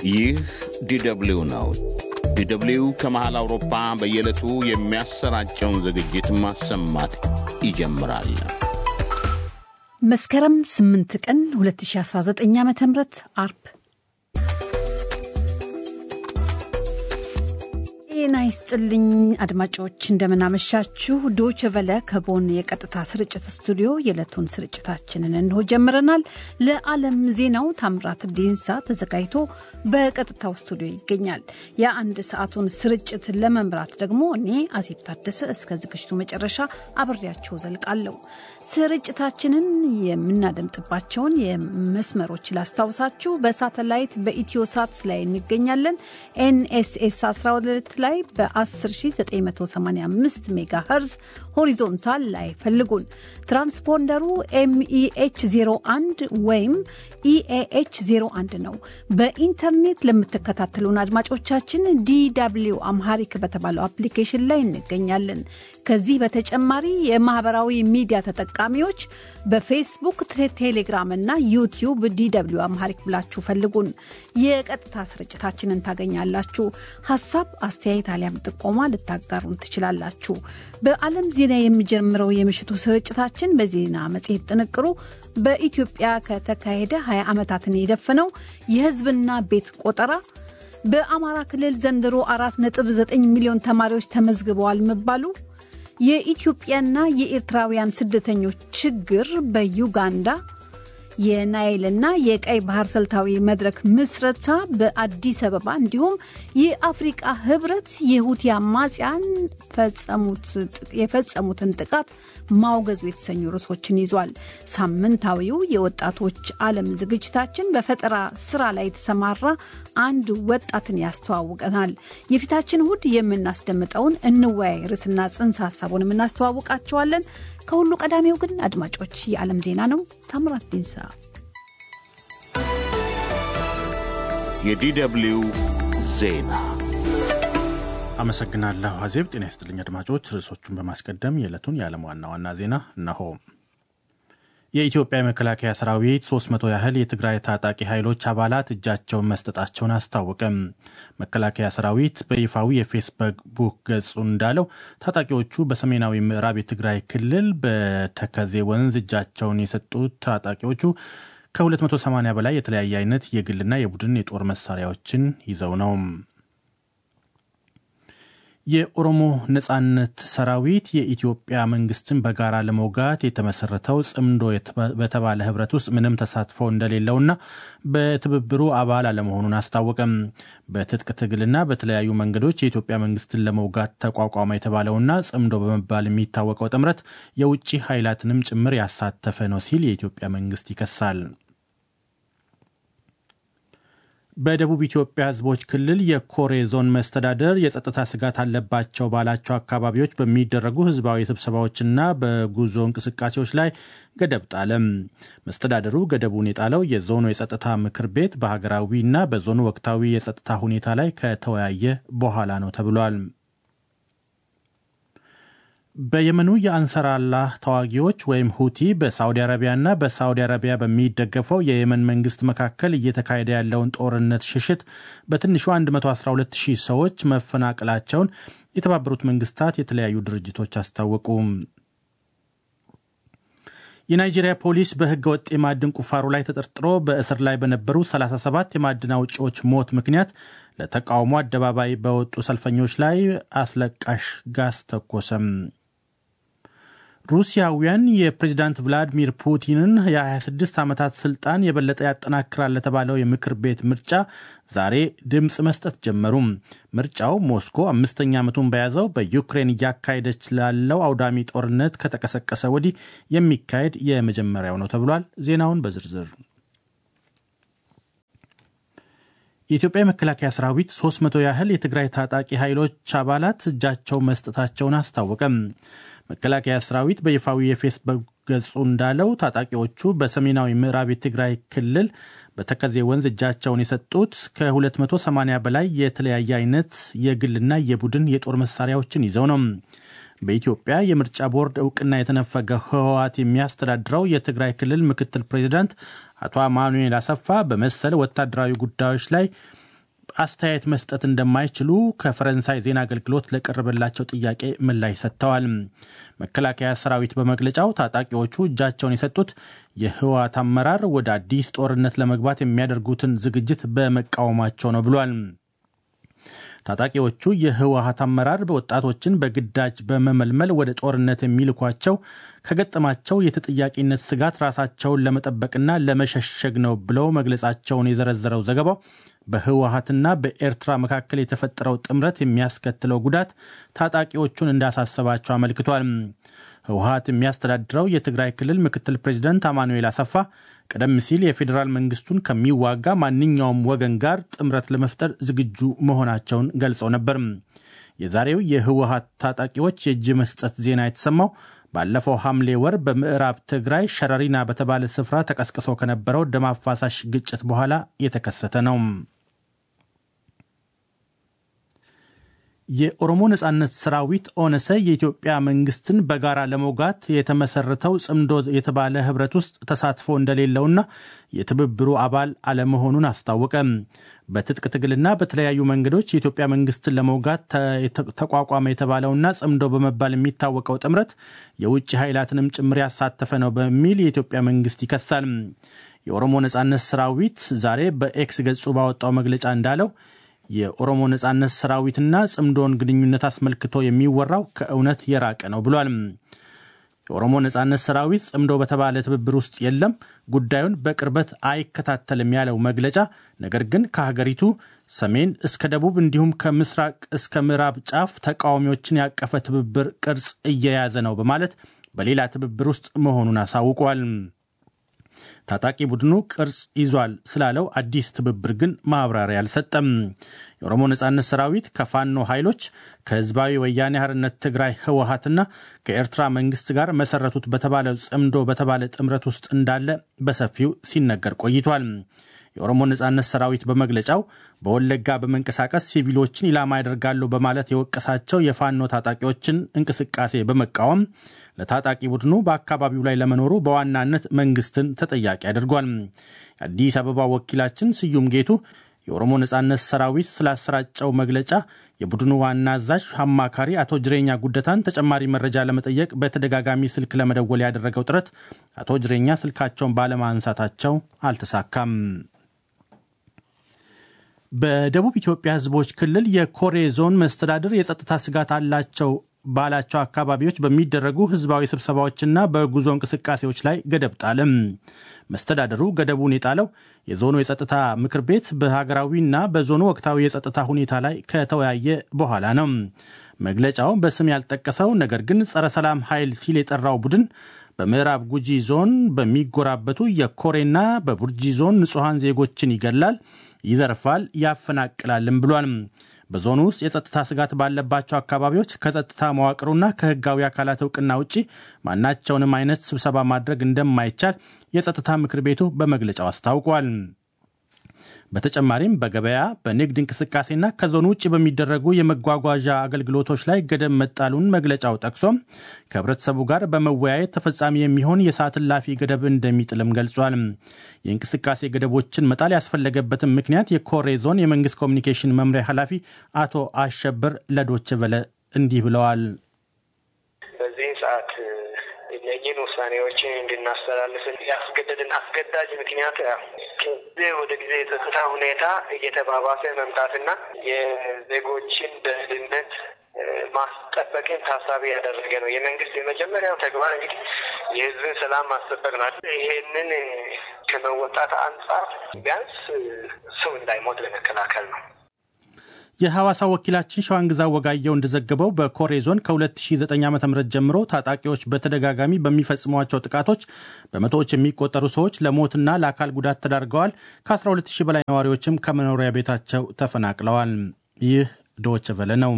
ይህ ዲደብሊው ነው። ዲደብሊው ከመሃል አውሮፓ በየዕለቱ የሚያሰራጨውን ዝግጅት ማሰማት ይጀምራል። መስከረም 8 ቀን 2019 ዓ ም አርብ ጤና ይስጥልኝ አድማጮች፣ እንደምናመሻችሁ። ዶች ቨለ ከቦን የቀጥታ ስርጭት ስቱዲዮ የዕለቱን ስርጭታችንን እንሆ ጀምረናል። ለዓለም ዜናው ታምራት ዲንሳ ተዘጋጅቶ በቀጥታው ስቱዲዮ ይገኛል። የአንድ ሰዓቱን ስርጭት ለመምራት ደግሞ እኔ አዜብ ታደሰ እስከ ዝግጅቱ መጨረሻ አብሬያቸው ዘልቃለሁ። ስርጭታችንን የምናደምጥባቸውን የመስመሮች ላስታውሳችሁ። በሳተላይት በኢትዮ ሳት ላይ እንገኛለን። ኤንኤስኤስ 12 ላይ በ10985 ሜጋ ኸርዝ ሆሪዞንታል ላይ ፈልጉን። ትራንስፖንደሩ ኤምኢኤች 01 ወይም ኢኤኤች 01 ነው። በኢንተርኔት ለምትከታተሉን አድማጮቻችን ዲደብሊው አምሃሪክ በተባለው አፕሊኬሽን ላይ እንገኛለን። ከዚህ በተጨማሪ የማህበራዊ ሚዲያ ተጠቃሚዎች በፌስቡክ፣ ቴሌግራም እና ዩቲዩብ ዲደብሊው አምሃሪክ ብላችሁ ፈልጉን። የቀጥታ ስርጭታችንን ታገኛላችሁ። ሀሳብ አስተያየት አሊያም ጥቆማ ልታጋሩን ትችላላችሁ። በዓለም ዜና የሚጀምረው የምሽቱ ስርጭታችን በዜና መጽሔት ጥንቅሩ በኢትዮጵያ ከተካሄደ 20 ዓመታትን የደፈነው የሕዝብና ቤት ቆጠራ፣ በአማራ ክልል ዘንድሮ 4.9 ሚሊዮን ተማሪዎች ተመዝግበዋል መባሉ፣ የኢትዮጵያና የኤርትራውያን ስደተኞች ችግር በዩጋንዳ የናይልና የቀይ ባህር ስልታዊ መድረክ ምስረታ በአዲስ አበባ እንዲሁም የአፍሪቃ ህብረት የሁቲ አማጽያን የፈጸሙትን ጥቃት ማውገዙ የተሰኙ ርዕሶችን ይዟል። ሳምንታዊው የወጣቶች ዓለም ዝግጅታችን በፈጠራ ስራ ላይ የተሰማራ አንድ ወጣትን ያስተዋውቀናል። የፊታችን እሁድ የምናስደምጠውን እንወያይ ርዕስና ጽንሰ ሀሳቡን የምናስተዋውቃቸዋለን። ከሁሉ ቀዳሚው ግን አድማጮች የዓለም ዜና ነው። ታምራት ዲንሳ። የዲደብሊው ዜና አመሰግናለሁ አዜብ። ጤና ይስጥልኝ አድማጮች። ርዕሶቹን በማስቀደም የዕለቱን የዓለም ዋና ዋና ዜና እነሆ። የኢትዮጵያ የመከላከያ ሰራዊት 300 ያህል የትግራይ ታጣቂ ኃይሎች አባላት እጃቸውን መስጠታቸውን አስታወቀም። መከላከያ ሰራዊት በይፋዊ የፌስቡክ ገጹ እንዳለው ታጣቂዎቹ በሰሜናዊ ምዕራብ የትግራይ ክልል በተከዜ ወንዝ እጃቸውን የሰጡት ታጣቂዎቹ ከ280 በላይ የተለያየ አይነት የግልና የቡድን የጦር መሳሪያዎችን ይዘው ነው። የኦሮሞ ነጻነት ሰራዊት የኢትዮጵያ መንግስትን በጋራ ለመውጋት የተመሰረተው ጽምዶ በተባለ ህብረት ውስጥ ምንም ተሳትፎ እንደሌለውና በትብብሩ አባል አለመሆኑን አስታወቀም። በትጥቅ ትግልና በተለያዩ መንገዶች የኢትዮጵያ መንግስትን ለመውጋት ተቋቋመ የተባለውና ጽምዶ በመባል የሚታወቀው ጥምረት የውጭ ኃይላትንም ጭምር ያሳተፈ ነው ሲል የኢትዮጵያ መንግስት ይከሳል። በደቡብ ኢትዮጵያ ህዝቦች ክልል የኮሬ ዞን መስተዳደር የጸጥታ ስጋት አለባቸው ባላቸው አካባቢዎች በሚደረጉ ህዝባዊ ስብሰባዎችና በጉዞ እንቅስቃሴዎች ላይ ገደብ ጣለም። መስተዳደሩ ገደቡን የጣለው የዞኑ የጸጥታ ምክር ቤት በሀገራዊና በዞኑ ወቅታዊ የጸጥታ ሁኔታ ላይ ከተወያየ በኋላ ነው ተብሏል። በየመኑ የአንሰር አላህ ተዋጊዎች ወይም ሁቲ በሳውዲ አረቢያና በሳውዲ አረቢያ በሚደገፈው የየመን መንግስት መካከል እየተካሄደ ያለውን ጦርነት ሽሽት በትንሹ 112 ሺህ ሰዎች መፈናቀላቸውን የተባበሩት መንግስታት የተለያዩ ድርጅቶች አስታወቁ። የናይጄሪያ ፖሊስ በህገ ወጥ የማዕድን ቁፋሮ ላይ ተጠርጥሮ በእስር ላይ በነበሩ 37 የማዕድን አውጪዎች ሞት ምክንያት ለተቃውሞ አደባባይ በወጡ ሰልፈኞች ላይ አስለቃሽ ጋዝ ተኮሰም። ሩሲያውያን የፕሬዚዳንት ቭላዲሚር ፑቲንን የ26 ዓመታት ስልጣን የበለጠ ያጠናክራል ለተባለው የምክር ቤት ምርጫ ዛሬ ድምፅ መስጠት ጀመሩ። ምርጫው ሞስኮ አምስተኛ ዓመቱን በያዘው በዩክሬን እያካሄደች ላለው አውዳሚ ጦርነት ከተቀሰቀሰ ወዲህ የሚካሄድ የመጀመሪያው ነው ተብሏል። ዜናውን በዝርዝር የኢትዮጵያ የመከላከያ ሰራዊት 300 ያህል የትግራይ ታጣቂ ኃይሎች አባላት እጃቸው መስጠታቸውን አስታወቀም። መከላከያ ሰራዊት በይፋዊ የፌስቡክ ገጹ እንዳለው ታጣቂዎቹ በሰሜናዊ ምዕራብ የትግራይ ክልል በተከዜ ወንዝ እጃቸውን የሰጡት ከ280 በላይ የተለያየ አይነት የግልና የቡድን የጦር መሳሪያዎችን ይዘው ነው። በኢትዮጵያ የምርጫ ቦርድ እውቅና የተነፈገ ህወሓት የሚያስተዳድረው የትግራይ ክልል ምክትል ፕሬዚዳንት አቶ አማኑኤል አሰፋ በመሰል ወታደራዊ ጉዳዮች ላይ አስተያየት መስጠት እንደማይችሉ ከፈረንሳይ ዜና አገልግሎት ለቀረበላቸው ጥያቄ ምላሽ ሰጥተዋል። መከላከያ ሰራዊት በመግለጫው ታጣቂዎቹ እጃቸውን የሰጡት የህወሓት አመራር ወደ አዲስ ጦርነት ለመግባት የሚያደርጉትን ዝግጅት በመቃወማቸው ነው ብሏል። ታጣቂዎቹ የህወሓት አመራር ወጣቶችን በግዳጅ በመመልመል ወደ ጦርነት የሚልኳቸው ከገጠማቸው የተጠያቂነት ስጋት ራሳቸውን ለመጠበቅና ለመሸሸግ ነው ብለው መግለጻቸውን የዘረዘረው ዘገባው በህወሓትና በኤርትራ መካከል የተፈጠረው ጥምረት የሚያስከትለው ጉዳት ታጣቂዎቹን እንዳሳሰባቸው አመልክቷል። ህወሓት የሚያስተዳድረው የትግራይ ክልል ምክትል ፕሬዚደንት አማኑኤል አሰፋ ቀደም ሲል የፌዴራል መንግስቱን ከሚዋጋ ማንኛውም ወገን ጋር ጥምረት ለመፍጠር ዝግጁ መሆናቸውን ገልጸው ነበር። የዛሬው የህወሓት ታጣቂዎች የእጅ መስጠት ዜና የተሰማው ባለፈው ሐምሌ ወር በምዕራብ ትግራይ ሸረሪና በተባለ ስፍራ ተቀስቅሶ ከነበረው ደም አፋሳሽ ግጭት በኋላ የተከሰተ ነው። የኦሮሞ ነጻነት ሰራዊት ኦነሰ የኢትዮጵያ መንግስትን በጋራ ለመውጋት የተመሰረተው ጽምዶ የተባለ ህብረት ውስጥ ተሳትፎ እንደሌለውና የትብብሩ አባል አለመሆኑን አስታወቀ። በትጥቅ ትግልና በተለያዩ መንገዶች የኢትዮጵያ መንግስትን ለመውጋት ተቋቋመ የተባለውና ጽምዶ በመባል የሚታወቀው ጥምረት የውጭ ኃይላትንም ጭምር ያሳተፈ ነው በሚል የኢትዮጵያ መንግስት ይከሳል። የኦሮሞ ነጻነት ሰራዊት ዛሬ በኤክስ ገጹ ባወጣው መግለጫ እንዳለው የኦሮሞ ነጻነት ሰራዊትና ጽምዶን ግንኙነት አስመልክቶ የሚወራው ከእውነት የራቀ ነው ብሏል። የኦሮሞ ነጻነት ሰራዊት ጽምዶ በተባለ ትብብር ውስጥ የለም፣ ጉዳዩን በቅርበት አይከታተልም ያለው መግለጫ ነገር ግን ከሀገሪቱ ሰሜን እስከ ደቡብ እንዲሁም ከምስራቅ እስከ ምዕራብ ጫፍ ተቃዋሚዎችን ያቀፈ ትብብር ቅርጽ እየያዘ ነው በማለት በሌላ ትብብር ውስጥ መሆኑን አሳውቋል። ታጣቂ ቡድኑ ቅርጽ ይዟል ስላለው አዲስ ትብብር ግን ማብራሪያ አልሰጠም። የኦሮሞ ነጻነት ሰራዊት ከፋኖ ኃይሎች ከህዝባዊ ወያኔ ሓርነት ትግራይ ህወሓትና ከኤርትራ መንግስት ጋር መሰረቱት በተባለው ጽምዶ በተባለ ጥምረት ውስጥ እንዳለ በሰፊው ሲነገር ቆይቷል። የኦሮሞ ነጻነት ሰራዊት በመግለጫው በወለጋ በመንቀሳቀስ ሲቪሎችን ኢላማ ያደርጋሉ በማለት የወቀሳቸው የፋኖ ታጣቂዎችን እንቅስቃሴ በመቃወም ለታጣቂ ቡድኑ በአካባቢው ላይ ለመኖሩ በዋናነት መንግስትን ተጠያቂ አድርጓል። የአዲስ አበባ ወኪላችን ስዩም ጌቱ የኦሮሞ ነጻነት ሰራዊት ስላሰራጨው መግለጫ የቡድኑ ዋና አዛዥ አማካሪ አቶ ጅሬኛ ጉደታን ተጨማሪ መረጃ ለመጠየቅ በተደጋጋሚ ስልክ ለመደወል ያደረገው ጥረት አቶ ጅሬኛ ስልካቸውን ባለማንሳታቸው አልተሳካም። በደቡብ ኢትዮጵያ ህዝቦች ክልል የኮሬ ዞን መስተዳድር የጸጥታ ስጋት አላቸው ባላቸው አካባቢዎች በሚደረጉ ህዝባዊ ስብሰባዎችና በጉዞ እንቅስቃሴዎች ላይ ገደብ ጣለም። መስተዳደሩ ገደቡን የጣለው የዞኑ የጸጥታ ምክር ቤት በሀገራዊና በዞኑ ወቅታዊ የጸጥታ ሁኔታ ላይ ከተወያየ በኋላ ነው። መግለጫው በስም ያልጠቀሰው ነገር ግን ጸረ ሰላም ኃይል ሲል የጠራው ቡድን በምዕራብ ጉጂ ዞን በሚጎራበቱ የኮሬና በቡርጂ ዞን ንጹሐን ዜጎችን ይገላል፣ ይዘርፋል፣ ያፈናቅላልም ብሏል። በዞኑ ውስጥ የጸጥታ ስጋት ባለባቸው አካባቢዎች ከጸጥታ መዋቅሩና ከህጋዊ አካላት እውቅና ውጭ ማናቸውንም አይነት ስብሰባ ማድረግ እንደማይቻል የጸጥታ ምክር ቤቱ በመግለጫው አስታውቋል። በተጨማሪም በገበያ በንግድ እንቅስቃሴና ከዞኑ ውጭ በሚደረጉ የመጓጓዣ አገልግሎቶች ላይ ገደብ መጣሉን መግለጫው ጠቅሶም ከህብረተሰቡ ጋር በመወያየት ተፈጻሚ የሚሆን የሰዓት እላፊ ገደብ እንደሚጥልም ገልጿል። የእንቅስቃሴ ገደቦችን መጣል ያስፈለገበትን ምክንያት የኮሬ ዞን የመንግስት ኮሚኒኬሽን መምሪያ ኃላፊ አቶ አሸብር ለዶች ቨለ እንዲህ ብለዋል። በዚህ ሰዓት እነኝህን ውሳኔዎችን እንድናስተላልፍ ያስገደድን አስገዳጅ ምክንያት ከጊዜ ወደ ጊዜ የጸጥታ ሁኔታ እየተባባሰ መምጣትና የዜጎችን ደህንነት ማስጠበቅን ታሳቢ ያደረገ ነው። የመንግስት የመጀመሪያው ተግባር እንግዲህ የህዝብን ሰላም ማስጠበቅ ነው። ይሄንን ከመወጣት አንጻር ቢያንስ ሰው እንዳይሞት ለመከላከል ነው። የሐዋሳ ወኪላችን ሸዋንግዛ ወጋየው እንደዘገበው በኮሬ ዞን ከ2009 ዓ ም ጀምሮ ታጣቂዎች በተደጋጋሚ በሚፈጽሟቸው ጥቃቶች በመቶዎች የሚቆጠሩ ሰዎች ለሞትና ለአካል ጉዳት ተዳርገዋል። ከ12000 በላይ ነዋሪዎችም ከመኖሪያ ቤታቸው ተፈናቅለዋል። ይህ ዶች ቨለ ነው።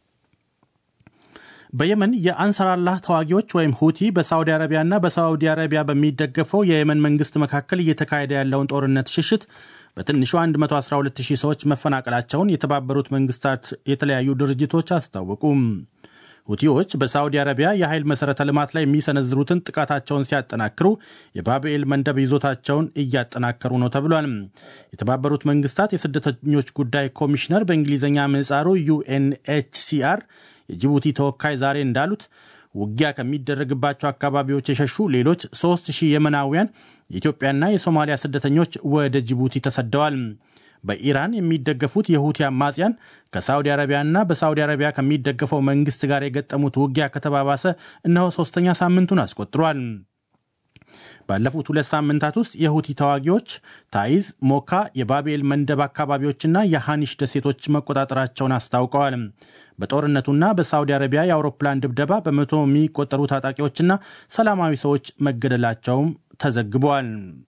በየመን የአንሰራላህ ተዋጊዎች ወይም ሁቲ በሳዑዲ አረቢያና በሳዑዲ አረቢያ በሚደገፈው የየመን መንግስት መካከል እየተካሄደ ያለውን ጦርነት ሽሽት በትንሹ 112000 ሰዎች መፈናቀላቸውን የተባበሩት መንግስታት የተለያዩ ድርጅቶች አስታወቁም። ሁቲዎች በሳዑዲ አረቢያ የኃይል መሠረተ ልማት ላይ የሚሰነዝሩትን ጥቃታቸውን ሲያጠናክሩ የባብኤል መንደብ ይዞታቸውን እያጠናከሩ ነው ተብሏል። የተባበሩት መንግስታት የስደተኞች ጉዳይ ኮሚሽነር በእንግሊዝኛ ምህጻሩ ዩኤንኤችሲአር የጅቡቲ ተወካይ ዛሬ እንዳሉት ውጊያ ከሚደረግባቸው አካባቢዎች የሸሹ ሌሎች ሦስት ሺህ የመናውያን የኢትዮጵያና የሶማሊያ ስደተኞች ወደ ጅቡቲ ተሰደዋል። በኢራን የሚደገፉት የሁቲ አማጽያን ከሳውዲ አረቢያና በሳውዲ አረቢያ ከሚደገፈው መንግስት ጋር የገጠሙት ውጊያ ከተባባሰ እነሆ ሶስተኛ ሳምንቱን አስቆጥሯል። ባለፉት ሁለት ሳምንታት ውስጥ የሁቲ ተዋጊዎች ታይዝ፣ ሞካ፣ የባቤል መንደብ አካባቢዎችና የሃኒሽ ደሴቶች መቆጣጠራቸውን አስታውቀዋል። በጦርነቱና በሳውዲ አረቢያ የአውሮፕላን ድብደባ በመቶ የሚቆጠሩ ታጣቂዎችና ሰላማዊ ሰዎች መገደላቸውም ተዘግቧል።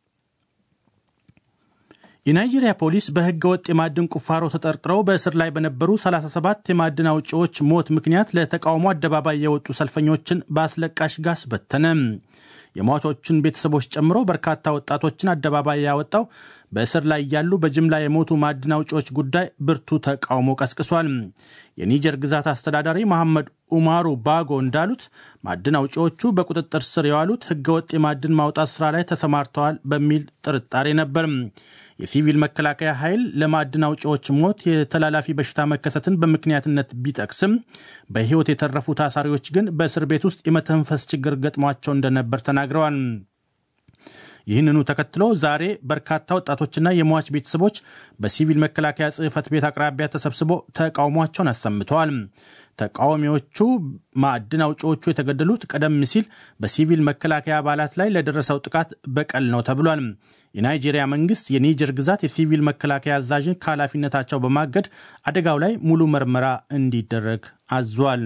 የናይጄሪያ ፖሊስ በሕገ ወጥ የማዕድን ቁፋሮ ተጠርጥረው በእስር ላይ በነበሩ 37 የማዕድን አውጪዎች ሞት ምክንያት ለተቃውሞ አደባባይ የወጡ ሰልፈኞችን በአስለቃሽ ጋስ በተነ። የሟቾችን ቤተሰቦች ጨምሮ በርካታ ወጣቶችን አደባባይ ያወጣው በእስር ላይ ያሉ በጅምላ የሞቱ ማዕድን አውጪዎች ጉዳይ ብርቱ ተቃውሞ ቀስቅሷል። የኒጀር ግዛት አስተዳዳሪ መሐመድ ኡማሩ ባጎ እንዳሉት ማዕድን አውጪዎቹ በቁጥጥር ስር የዋሉት ሕገወጥ የማዕድን ማውጣት ስራ ላይ ተሰማርተዋል በሚል ጥርጣሬ ነበር። የሲቪል መከላከያ ኃይል ለማዕድን አውጪዎች ሞት የተላላፊ በሽታ መከሰትን በምክንያትነት ቢጠቅስም በሕይወት የተረፉ ታሳሪዎች ግን በእስር ቤት ውስጥ የመተንፈስ ችግር ገጥሟቸው እንደነበር ተናግረዋል። ይህንኑ ተከትሎ ዛሬ በርካታ ወጣቶችና የሟች ቤተሰቦች በሲቪል መከላከያ ጽሕፈት ቤት አቅራቢያ ተሰብስቦ ተቃውሟቸውን አሰምተዋል። ተቃዋሚዎቹ ማዕድን አውጪዎቹ የተገደሉት ቀደም ሲል በሲቪል መከላከያ አባላት ላይ ለደረሰው ጥቃት በቀል ነው ተብሏል። የናይጄሪያ መንግስት የኒጀር ግዛት የሲቪል መከላከያ አዛዥን ከኃላፊነታቸው በማገድ አደጋው ላይ ሙሉ ምርመራ እንዲደረግ አዟል።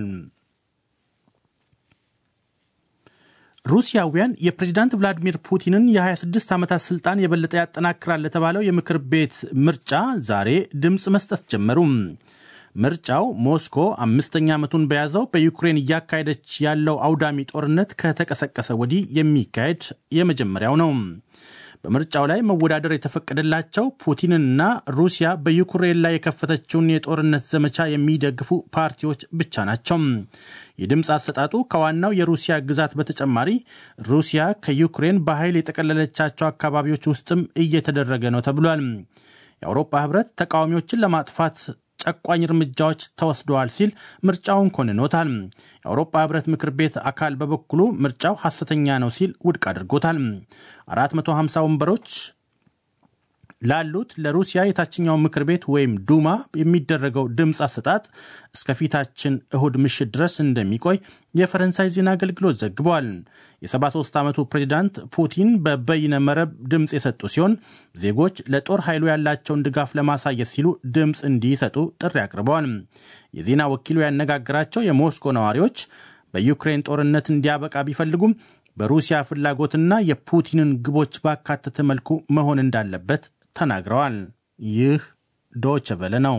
ሩሲያውያን የፕሬዚዳንት ቭላዲሚር ፑቲንን የ26 ዓመታት ስልጣን የበለጠ ያጠናክራል ለተባለው የምክር ቤት ምርጫ ዛሬ ድምፅ መስጠት ጀመሩ። ምርጫው ሞስኮ አምስተኛ ዓመቱን በያዘው በዩክሬን እያካሄደች ያለው አውዳሚ ጦርነት ከተቀሰቀሰ ወዲህ የሚካሄድ የመጀመሪያው ነው። በምርጫው ላይ መወዳደር የተፈቀደላቸው ፑቲንና ሩሲያ በዩክሬን ላይ የከፈተችውን የጦርነት ዘመቻ የሚደግፉ ፓርቲዎች ብቻ ናቸው። የድምፅ አሰጣጡ ከዋናው የሩሲያ ግዛት በተጨማሪ ሩሲያ ከዩክሬን በኃይል የጠቀለለቻቸው አካባቢዎች ውስጥም እየተደረገ ነው ተብሏል። የአውሮፓ ሕብረት ተቃዋሚዎችን ለማጥፋት ጨቋኝ እርምጃዎች ተወስደዋል ሲል ምርጫውን ኮንኖታል። የአውሮፓ ህብረት ምክር ቤት አካል በበኩሉ ምርጫው ሐሰተኛ ነው ሲል ውድቅ አድርጎታል። 450 ወንበሮች ላሉት ለሩሲያ የታችኛው ምክር ቤት ወይም ዱማ የሚደረገው ድምፅ አሰጣጥ እስከፊታችን እሁድ ምሽት ድረስ እንደሚቆይ የፈረንሳይ ዜና አገልግሎት ዘግቧል። የ73 ዓመቱ ፕሬዚዳንት ፑቲን በበይነ መረብ ድምፅ የሰጡ ሲሆን ዜጎች ለጦር ኃይሉ ያላቸውን ድጋፍ ለማሳየት ሲሉ ድምፅ እንዲሰጡ ጥሪ አቅርበዋል። የዜና ወኪሉ ያነጋገራቸው የሞስኮ ነዋሪዎች በዩክሬን ጦርነት እንዲያበቃ ቢፈልጉም በሩሲያ ፍላጎትና የፑቲንን ግቦች ባካተተ መልኩ መሆን እንዳለበት ተናግረዋል። ይህ ዶች ቨለ ነው።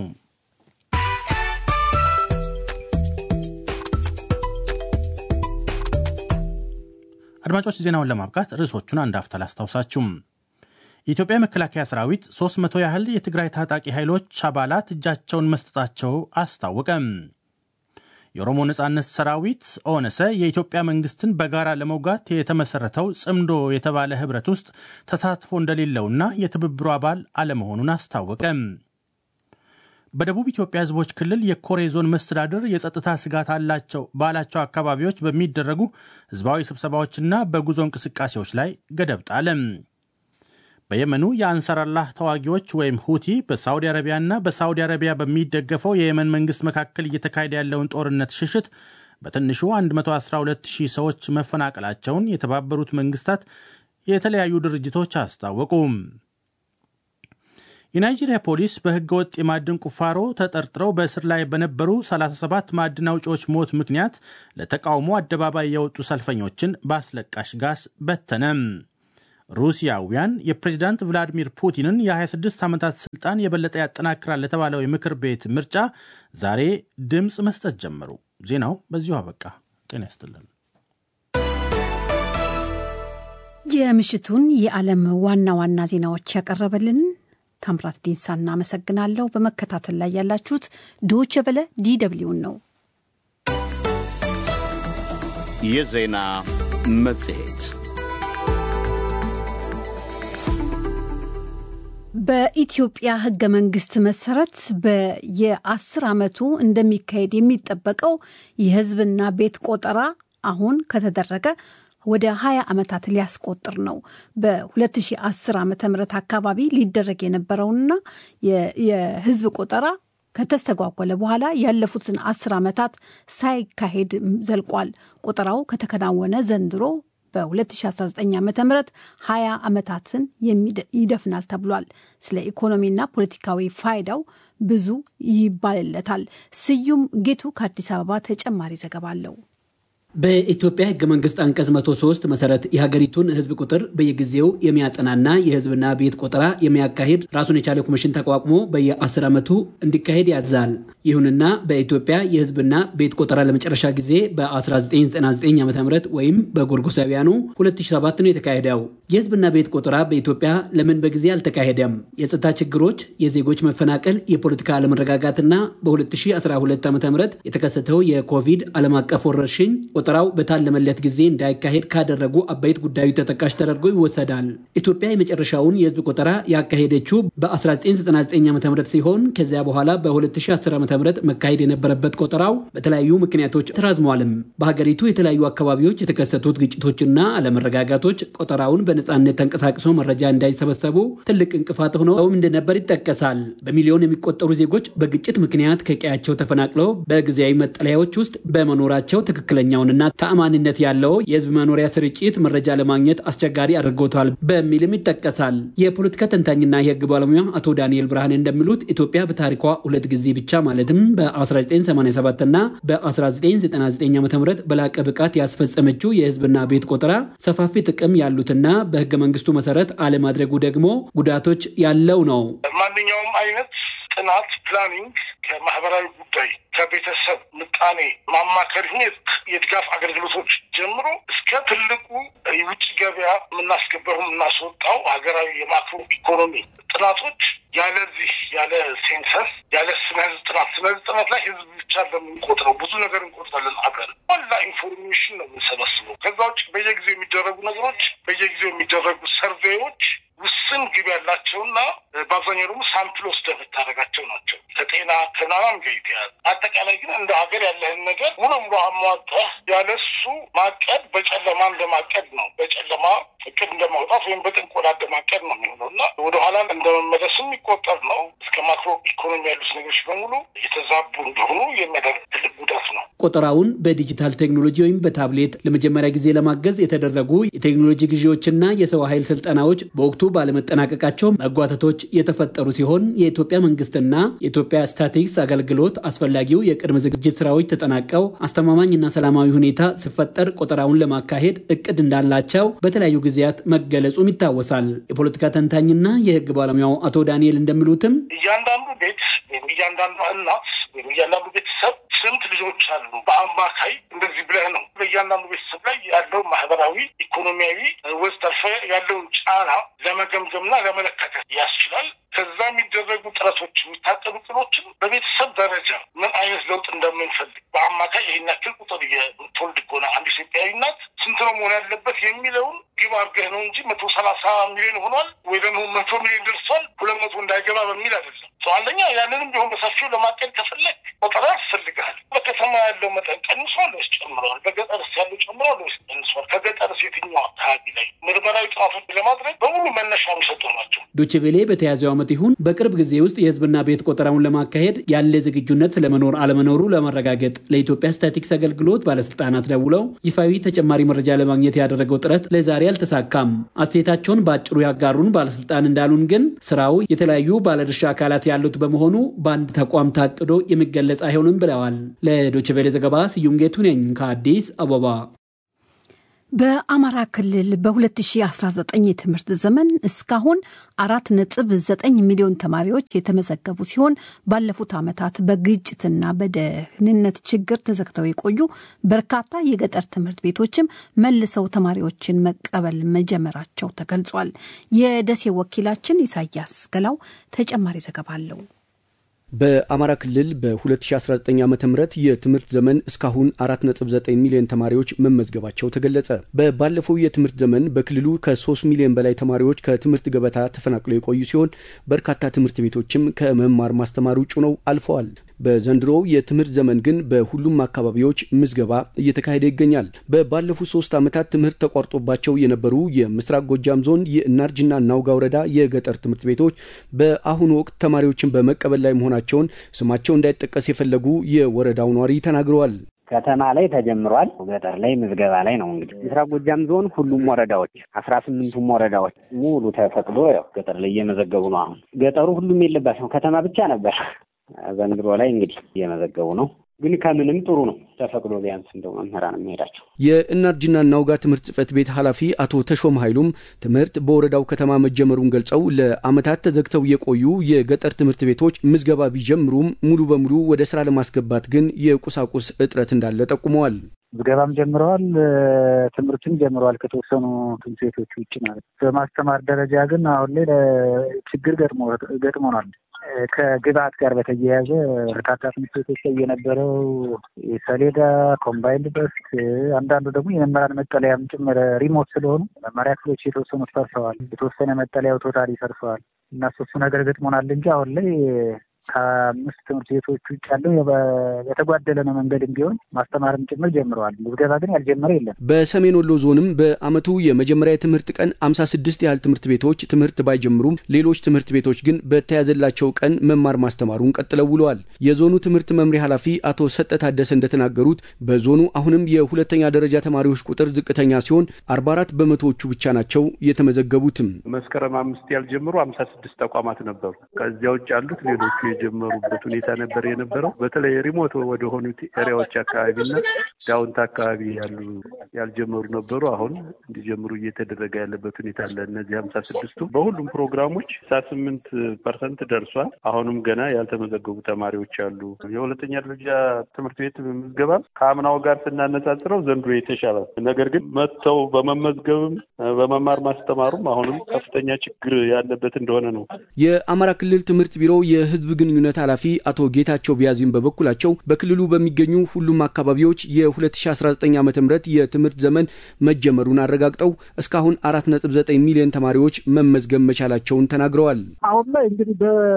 አድማጮች ዜናውን ለማብቃት ርዕሶቹን አንድ አፍታ ላስታውሳችሁም። የኢትዮጵያ መከላከያ ሰራዊት 300 ያህል የትግራይ ታጣቂ ኃይሎች አባላት እጃቸውን መስጠታቸው አስታወቀ። የኦሮሞ ነጻነት ሰራዊት ኦነሰ የኢትዮጵያ መንግስትን በጋራ ለመውጋት የተመሰረተው ጽምዶ የተባለ ህብረት ውስጥ ተሳትፎ እንደሌለውና የትብብሩ አባል አለመሆኑን አስታወቀ። በደቡብ ኢትዮጵያ ህዝቦች ክልል የኮሬ ዞን መስተዳድር የጸጥታ ስጋት አላቸው ባላቸው አካባቢዎች በሚደረጉ ህዝባዊ ስብሰባዎችና በጉዞ እንቅስቃሴዎች ላይ ገደብ ጣለ። በየመኑ የአንሳራላህ ተዋጊዎች ወይም ሁቲ በሳውዲ አረቢያና በሳውዲ አረቢያ በሚደገፈው የየመን መንግስት መካከል እየተካሄደ ያለውን ጦርነት ሽሽት በትንሹ 112000 ሰዎች መፈናቀላቸውን የተባበሩት መንግስታት የተለያዩ ድርጅቶች አስታወቁ። የናይጄሪያ ፖሊስ በህገ ወጥ የማዕድን ቁፋሮ ተጠርጥረው በእስር ላይ በነበሩ 37 ማዕድን አውጪዎች ሞት ምክንያት ለተቃውሞ አደባባይ የወጡ ሰልፈኞችን በአስለቃሽ ጋስ በተነ። ሩሲያውያን የፕሬዚዳንት ቭላዲሚር ፑቲንን የ26 ዓመታት ስልጣን የበለጠ ያጠናክራል ለተባለው የምክር ቤት ምርጫ ዛሬ ድምፅ መስጠት ጀመሩ። ዜናው በዚሁ አበቃ። ጤና ይስጥልን። የምሽቱን የዓለም ዋና ዋና ዜናዎች ያቀረበልን ታምራት ዲንሳ እናመሰግናለሁ። በመከታተል ላይ ያላችሁት ዶቼ ቬለ ዲደብሊውን ነው። የዜና መጽሔት በኢትዮጵያ ሕገ መንግስት መሰረት በየአስር ዓመቱ እንደሚካሄድ የሚጠበቀው የህዝብና ቤት ቆጠራ አሁን ከተደረገ ወደ 20 ዓመታት ሊያስቆጥር ነው። በ2010 ዓ ም አካባቢ ሊደረግ የነበረውና የህዝብ ቆጠራ ከተስተጓጎለ በኋላ ያለፉትን አስር ዓመታት ሳይካሄድ ዘልቋል። ቆጠራው ከተከናወነ ዘንድሮ በ2019 ዓ ም 20 ዓመታትን ይደፍናል ተብሏል። ስለ ኢኮኖሚና ፖለቲካዊ ፋይዳው ብዙ ይባልለታል። ስዩም ጌቱ ከአዲስ አበባ ተጨማሪ ዘገባ አለው። በኢትዮጵያ ህገ መንግስት አንቀጽ 103 መሰረት የሀገሪቱን ህዝብ ቁጥር በየጊዜው የሚያጠናና የህዝብና ቤት ቆጠራ የሚያካሂድ ራሱን የቻለ ኮሚሽን ተቋቁሞ በየ10 ዓመቱ እንዲካሄድ ያዛል። ይሁንና በኢትዮጵያ የህዝብና ቤት ቆጠራ ለመጨረሻ ጊዜ በ1999 ዓ ም ወይም በጎርጎሳውያኑ 2007 ነው የተካሄደው። የህዝብና ቤት ቆጠራ በኢትዮጵያ ለምን በጊዜ አልተካሄደም? የጸጥታ ችግሮች፣ የዜጎች መፈናቀል፣ የፖለቲካ አለመረጋጋትና በ2012 ዓ ም የተከሰተው የኮቪድ ዓለም አቀፍ ወረርሽኝ ቆጠራው በታለመለት ጊዜ እንዳይካሄድ ካደረጉ አበይት ጉዳዩ ተጠቃሽ ተደርጎ ይወሰዳል። ኢትዮጵያ የመጨረሻውን የህዝብ ቆጠራ ያካሄደችው በ1999 ዓ ም ሲሆን ከዚያ በኋላ በ2010 ዓ ም መካሄድ የነበረበት ቆጠራው በተለያዩ ምክንያቶች ተራዝሟልም። በሀገሪቱ የተለያዩ አካባቢዎች የተከሰቱት ግጭቶችና አለመረጋጋቶች ቆጠራውን በነፃነት ተንቀሳቅሶ መረጃ እንዳይሰበሰቡ ትልቅ እንቅፋት ሆነውም እንደነበር ይጠቀሳል። በሚሊዮን የሚቆጠሩ ዜጎች በግጭት ምክንያት ከቀያቸው ተፈናቅለው በጊዜያዊ መጠለያዎች ውስጥ በመኖራቸው ትክክለኛውንና ተአማኒነት ያለው የህዝብ መኖሪያ ስርጭት መረጃ ለማግኘት አስቸጋሪ አድርጎታል በሚልም ይጠቀሳል። የፖለቲካ ተንታኝና የህግ ባለሙያ አቶ ዳንኤል ብርሃን እንደሚሉት ኢትዮጵያ በታሪኳ ሁለት ጊዜ ብቻ ማለትም በ1987 እና በ1999 ዓ ም በላቀ ብቃት ያስፈጸመችው የህዝብና ቤት ቆጠራ ሰፋፊ ጥቅም ያሉትና በህገ መንግስቱ መሰረት አለማድረጉ ደግሞ ጉዳቶች ያለው ነው። ማንኛውም አይነት ጥናት ፕላኒንግ ከማህበራዊ ጉዳይ ከቤተሰብ ምጣኔ ማማከር የድጋፍ አገልግሎቶች ጀምሮ እስከ ትልቁ የውጭ ገበያ የምናስገባው የምናስወጣው ሀገራዊ የማክሮ ኢኮኖሚ ጥናቶች ያለዚህ ያለ ሴንሰስ ያለ ስነ ህዝብ ጥናት ስነ ህዝብ ጥናት ላይ ህዝብ ብቻ እንደምንቆጥረው ብዙ ነገር እንቆጥራለን። ሀገር ዋላ ኢንፎርሜሽን ነው የምንሰበስበው። ከዛ ውጭ በየጊዜው የሚደረጉ ነገሮች በየጊዜው የሚደረጉ ሰርቬዮች ውስን ግብ ያላቸውና በአብዛኛው ደግሞ ሳምፕል ወስደህ የምታደርጋቸው ናቸው። ከጤና ከናናም ጋር የተያያዘ አጠቃላይ ግን እንደ ሀገር ያለህን ነገር ሙሉ ሙሉ አሟጠህ ያለሱ ማቀድ በጨለማ እንደማቀድ ነው። በጨለማ እቅድ እንደማውጣት ወይም በጥንቆላ እንደማቀድ ነው የሚሆነው እና ወደኋላ እንደመመለስ የሚቆጠር ነው። እስከ ማክሮ ኢኮኖሚ ያሉት ነገሮች በሙሉ የተዛቡ እንደሆኑ የሚያደርግ ትልቅ ጉዳት ነው። ቆጠራውን በዲጂታል ቴክኖሎጂ ወይም በታብሌት ለመጀመሪያ ጊዜ ለማገዝ የተደረጉ የቴክኖሎጂ ግዢዎችና የሰው ኃይል ስልጠናዎች በወቅቱ ባለመጠናቀቃቸው መጓተቶች የተፈጠሩ ሲሆን የኢትዮጵያ መንግስትና የኢትዮጵያ ስታቲክስ አገልግሎት አስፈላጊው የቅድመ ዝግጅት ስራዎች ተጠናቀው አስተማማኝና ሰላማዊ ሁኔታ ሲፈጠር ቆጠራውን ለማካሄድ እቅድ እንዳላቸው በተለያዩ ጊዜያት መገለጹም ይታወሳል። የፖለቲካ ተንታኝና የህግ ባለሙያው አቶ ዳንኤል እንደሚሉትም እያንዳንዱ ቤት ወይም እያንዳንዱ እናት ወይም እያንዳንዱ ቤተሰብ ስንት ልጆች አሉ? በአማካይ እንደዚህ ብለህ ነው በእያንዳንዱ ቤተሰብ ላይ ያለው ማህበራዊ፣ ኢኮኖሚያዊ ወዘተርፈ ያለውን ጫና ለመገምገምና ለመለካት ያስችላል። ከዛ የሚደረጉ ጥረቶች የሚታቀዱ ጥሮችን በቤተሰብ ደረጃ ምን አይነት ለውጥ እንደምንፈልግ በአማካይ ይህን ያክል ቁጥር የምትወልድ ከሆነ አንድ ኢትዮጵያዊ እናት ስንት ነው መሆን ያለበት የሚለውን ግብ አድርገህ ነው እንጂ መቶ ሰላሳ ሚሊዮን ሆኗል ወይ ደግሞ መቶ ሚሊዮን ደርሷል ሁለት መቶ እንዳይገባ በሚል አይደለም። አንደኛ ያንንም ቢሆን በሰፊው ለማቀድ ከፈለግ ቆጠራ ያስፈልግሃል። በከተማ ያለው መጠን ቀንሷል ወይስ ጨምረዋል? በገጠርስ ያለው ጨምረዋል ወይስ ቀንሷል? ከገጠርስ የትኛው አካባቢ ላይ ምርመራዊ ጥናቶች ለማድረግ በሙሉ መነሻ የሚሰጡ ናቸው። ዶችቬሌ በተያዘው ዓመት ይሁን በቅርብ ጊዜ ውስጥ የህዝብና ቤት ቆጠራውን ለማካሄድ ያለ ዝግጁነት ስለመኖር አለመኖሩ ለማረጋገጥ ለኢትዮጵያ ስታቲክስ አገልግሎት ባለስልጣናት ደውለው ይፋዊ ተጨማሪ መረጃ ለማግኘት ያደረገው ጥረት ለዛሬ አልተሳካም። አስተያየታቸውን በአጭሩ ያጋሩን ባለስልጣን እንዳሉን ግን ስራው የተለያዩ ባለድርሻ አካላት ያሉት በመሆኑ በአንድ ተቋም ታቅዶ የሚገለጽ አይሆንም ብለዋል። ለዶችቬሌ ዘገባ ስዩም ጌቱ ነኝ ከአዲስ አበባ። በአማራ ክልል በ2019 የትምህርት ዘመን እስካሁን አራት ነጥብ ዘጠኝ ሚሊዮን ተማሪዎች የተመዘገቡ ሲሆን ባለፉት ዓመታት በግጭትና በደህንነት ችግር ተዘግተው የቆዩ በርካታ የገጠር ትምህርት ቤቶችም መልሰው ተማሪዎችን መቀበል መጀመራቸው ተገልጿል። የደሴ ወኪላችን ኢሳያስ ገላው ተጨማሪ ዘገባ አለው። በአማራ ክልል በ2019 ዓ ም የትምህርት ዘመን እስካሁን 4.9 ሚሊዮን ተማሪዎች መመዝገባቸው ተገለጸ። በባለፈው የትምህርት ዘመን በክልሉ ከ3 ሚሊዮን በላይ ተማሪዎች ከትምህርት ገበታ ተፈናቅለው የቆዩ ሲሆን በርካታ ትምህርት ቤቶችም ከመማር ማስተማር ውጭ ነው አልፈዋል። በዘንድሮው የትምህርት ዘመን ግን በሁሉም አካባቢዎች ምዝገባ እየተካሄደ ይገኛል። በባለፉት ሶስት ዓመታት ትምህርት ተቋርጦባቸው የነበሩ የምስራቅ ጎጃም ዞን የእናርጅና እናውጋ ወረዳ የገጠር ትምህርት ቤቶች በአሁኑ ወቅት ተማሪዎችን በመቀበል ላይ መሆናቸውን ስማቸው እንዳይጠቀስ የፈለጉ የወረዳው ነዋሪ ተናግረዋል። ከተማ ላይ ተጀምሯል። ገጠር ላይ ምዝገባ ላይ ነው። እንግዲህ ምስራቅ ጎጃም ዞን ሁሉም ወረዳዎች አስራ ስምንቱም ወረዳዎች ሙሉ ተፈቅዶ ያው ገጠር ላይ እየመዘገቡ ነው። አሁን ገጠሩ ሁሉም የለባቸውም ከተማ ብቻ ነበር። ዘንድሮ ላይ እንግዲህ እየመዘገቡ ነው። ግን ከምንም ጥሩ ነው ተፈቅዶ ቢያንስ እንደው መምህራን የሚሄዳቸው የእናርጅና እናውጋ ትምህርት ጽሕፈት ቤት ኃላፊ አቶ ተሾም ኃይሉም ትምህርት በወረዳው ከተማ መጀመሩን ገልጸው ለዓመታት ተዘግተው የቆዩ የገጠር ትምህርት ቤቶች ምዝገባ ቢጀምሩም ሙሉ በሙሉ ወደ ስራ ለማስገባት ግን የቁሳቁስ እጥረት እንዳለ ጠቁመዋል። ምዝገባም ጀምረዋል፣ ትምህርትም ጀምረዋል ከተወሰኑ ትምህርት ቤቶች ውጭ ማለት ነው። በማስተማር ደረጃ ግን አሁን ላይ ችግር ገጥሞናል። ከግብአት ጋር በተያያዘ በርካታ ትምህርት ቤቶች ላይ የነበረው ሰሌዳ፣ ኮምባይንድ ደስክ፣ አንዳንዱ ደግሞ የመምህራን መጠለያም ጭምር ሪሞት ስለሆኑ መማሪያ ክፍሎች የተወሰኑት ፈርሰዋል። የተወሰነ መጠለያው ቶታሊ ፈርሰዋል እና እሱ ነገር ገጥሞናል እንጂ አሁን ላይ ከአምስት ትምህርት ቤቶች ውጭ ያለው የተጓደለ ነው። መንገድም ቢሆን ማስተማርም ጭምር ጀምረዋል። ምዝገባ ግን ያልጀመረ የለም። በሰሜን ወሎ ዞንም በዓመቱ የመጀመሪያ የትምህርት ቀን አምሳ ስድስት ያህል ትምህርት ቤቶች ትምህርት ባይጀምሩም ሌሎች ትምህርት ቤቶች ግን በተያዘላቸው ቀን መማር ማስተማሩን ቀጥለው ውለዋል። የዞኑ ትምህርት መምሪያ ኃላፊ አቶ ሰጠ ታደሰ እንደተናገሩት በዞኑ አሁንም የሁለተኛ ደረጃ ተማሪዎች ቁጥር ዝቅተኛ ሲሆን አርባ አራት በመቶዎቹ ብቻ ናቸው የተመዘገቡትም። መስከረም አምስት ያልጀመሩ አምሳ ስድስት ተቋማት ነበሩ። ከዚያ ውጭ ያሉት ሌሎቹ የጀመሩበት ሁኔታ ነበር የነበረው። በተለይ ሪሞት ወደ ሆኑት ኤሪያዎች አካባቢና ዳውንት አካባቢ ያሉ ያልጀመሩ ነበሩ። አሁን እንዲጀምሩ እየተደረገ ያለበት ሁኔታ አለ። እነዚህ ሀምሳ ስድስቱ በሁሉም ፕሮግራሞች ሳ ስምንት ፐርሰንት ደርሷል። አሁንም ገና ያልተመዘገቡ ተማሪዎች አሉ። የሁለተኛ ደረጃ ትምህርት ቤት ምዝገባ ከአምናው ጋር ስናነጻጽረው ዘንድሮ የተሻለ ነገር ግን መጥተው በመመዝገብም በመማር ማስተማሩም አሁንም ከፍተኛ ችግር ያለበት እንደሆነ ነው። የአማራ ክልል ትምህርት ቢሮ የህዝብ ግንኙነት ኃላፊ አቶ ጌታቸው ቢያዚም በበኩላቸው በክልሉ በሚገኙ ሁሉም አካባቢዎች የ2019 ዓ ም የትምህርት ዘመን መጀመሩን አረጋግጠው እስካሁን 4.9 ሚሊዮን ተማሪዎች መመዝገብ መቻላቸውን ተናግረዋል። አሁን ላይ እንግዲህ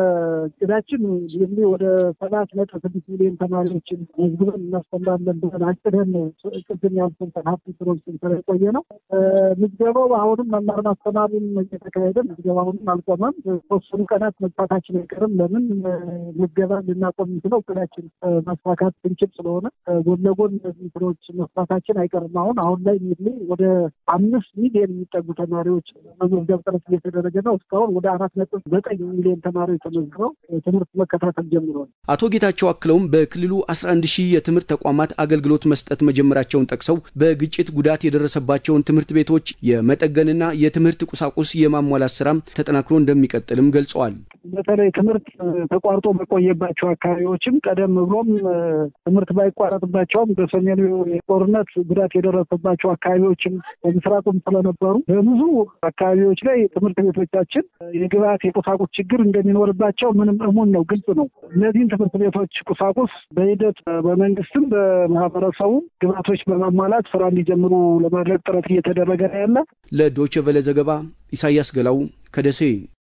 በእቅዳችን ወደ ሰባት ነጥብ ስድስት ሚሊዮን ተማሪዎችን መዝግበን እናስተምራለን ብለን አቅደን ነው ቅድም ያልኩን ሀብት ስሮች ስንሰራ የቆየ ነው። ምዝገባው አሁንም መማር ማስተማሩን እየተካሄደ ምዝገባ አሁንም አልቆመም። ተወሰኑ ቀናት መግፋታችን አይቀርም። ለምን ምዝገባ ልናቆም የምንችለው እቅዳችን ማስፋካት ስንችል ስለሆነ ጎን ለጎን እነዚህ ስራዎች መስፋታችን አይቀርም። አሁን አሁን ላይ እንግዲህ ወደ አምስት ሚሊዮን የሚጠጉ ተማሪዎች መመዝገብ ጥረት እየተደረገ ነው። እስካሁን ወደ አራት ነጥብ ዘጠኝ ሚሊዮን ተማሪዎች ተመዝግበው ትምህርት መከታተል ጀምረዋል። አቶ ጌታቸው አክለውም በክልሉ 11 ሺህ የትምህርት ተቋማት አገልግሎት መስጠት መጀመራቸውን ጠቅሰው በግጭት ጉዳት የደረሰባቸውን ትምህርት ቤቶች የመጠገንና የትምህርት ቁሳቁስ የማሟላት ስራም ተጠናክሮ እንደሚቀጥልም ገልጸዋል። በተለይ ትምህርት ተቋርጦ በቆየባቸው አካባቢዎችም ቀደም ብሎም ትምህርት ባይቋረጥባቸውም በሰሜኑ ጦርነት ጉዳት የደረሰባቸው አካባቢዎችም በምስራቁም ስለነበሩ በብዙ አካባቢዎች ላይ ትምህርት ቤቶቻችን የግብዓት የቁሳቁስ ችግር እንደሚኖርባቸው ምንም እሙን ነው፣ ግልጽ ነው። እነዚህን ትምህርት ቤቶች ቁሳቁስ በሂደት በመንግስትም በማህበረሰቡ ግብዓቶች በማሟላት ስራ እንዲጀምሩ ለማድረግ ጥረት እየተደረገ ነው ያለ። ለዶይቼ ቬለ ዘገባ ኢሳያስ ገላው ከደሴ።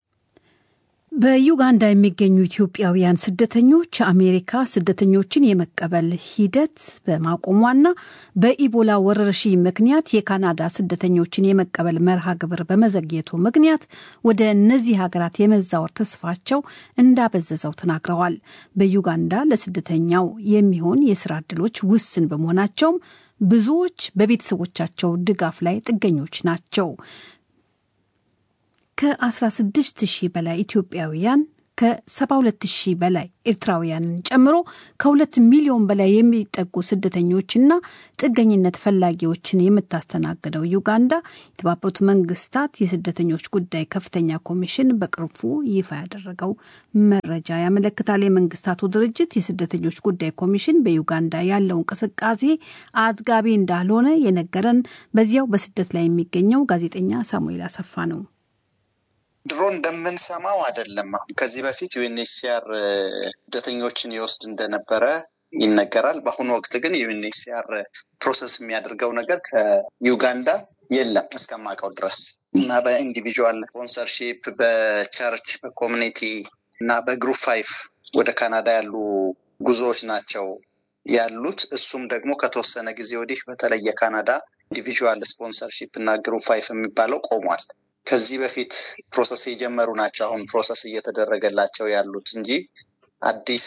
በዩጋንዳ የሚገኙ ኢትዮጵያውያን ስደተኞች አሜሪካ ስደተኞችን የመቀበል ሂደት በማቆሟና በኢቦላ ወረርሽኝ ምክንያት የካናዳ ስደተኞችን የመቀበል መርሃ ግብር በመዘግየቱ ምክንያት ወደ እነዚህ ሀገራት የመዛወር ተስፋቸው እንዳበዘዘው ተናግረዋል። በዩጋንዳ ለስደተኛው የሚሆን የስራ ዕድሎች ውስን በመሆናቸውም ብዙዎች በቤተሰቦቻቸው ድጋፍ ላይ ጥገኞች ናቸው። ከ16 ሺህ በላይ ኢትዮጵያውያን ከ72 ሺህ በላይ ኤርትራውያንን ጨምሮ ከሁለት ሚሊዮን በላይ የሚጠጉ ስደተኞችና ጥገኝነት ፈላጊዎችን የምታስተናግደው ዩጋንዳ የተባበሩት መንግስታት የስደተኞች ጉዳይ ከፍተኛ ኮሚሽን በቅርቡ ይፋ ያደረገው መረጃ ያመለክታል። የመንግስታቱ ድርጅት የስደተኞች ጉዳይ ኮሚሽን በዩጋንዳ ያለው እንቅስቃሴ አጥጋቢ እንዳልሆነ የነገረን በዚያው በስደት ላይ የሚገኘው ጋዜጠኛ ሳሙኤል አሰፋ ነው። ድሮ እንደምንሰማው አይደለም። አሁን ከዚህ በፊት ዩኤንኤችሲአር ስደተኞችን ይወስድ እንደነበረ ይነገራል። በአሁኑ ወቅት ግን ዩኤንኤችሲአር ፕሮሰስ የሚያደርገው ነገር ከዩጋንዳ የለም እስከማውቀው ድረስ እና በኢንዲቪዥዋል ስፖንሰርሺፕ በቸርች በኮሚኒቲ እና በግሩፕ ፋይፍ ወደ ካናዳ ያሉ ጉዞዎች ናቸው ያሉት። እሱም ደግሞ ከተወሰነ ጊዜ ወዲህ በተለይ የካናዳ ኢንዲቪዥዋል ስፖንሰርሺፕ እና ግሩፕ ፋይፍ የሚባለው ቆሟል። ከዚህ በፊት ፕሮሰስ የጀመሩ ናቸው አሁን ፕሮሰስ እየተደረገላቸው ያሉት እንጂ አዲስ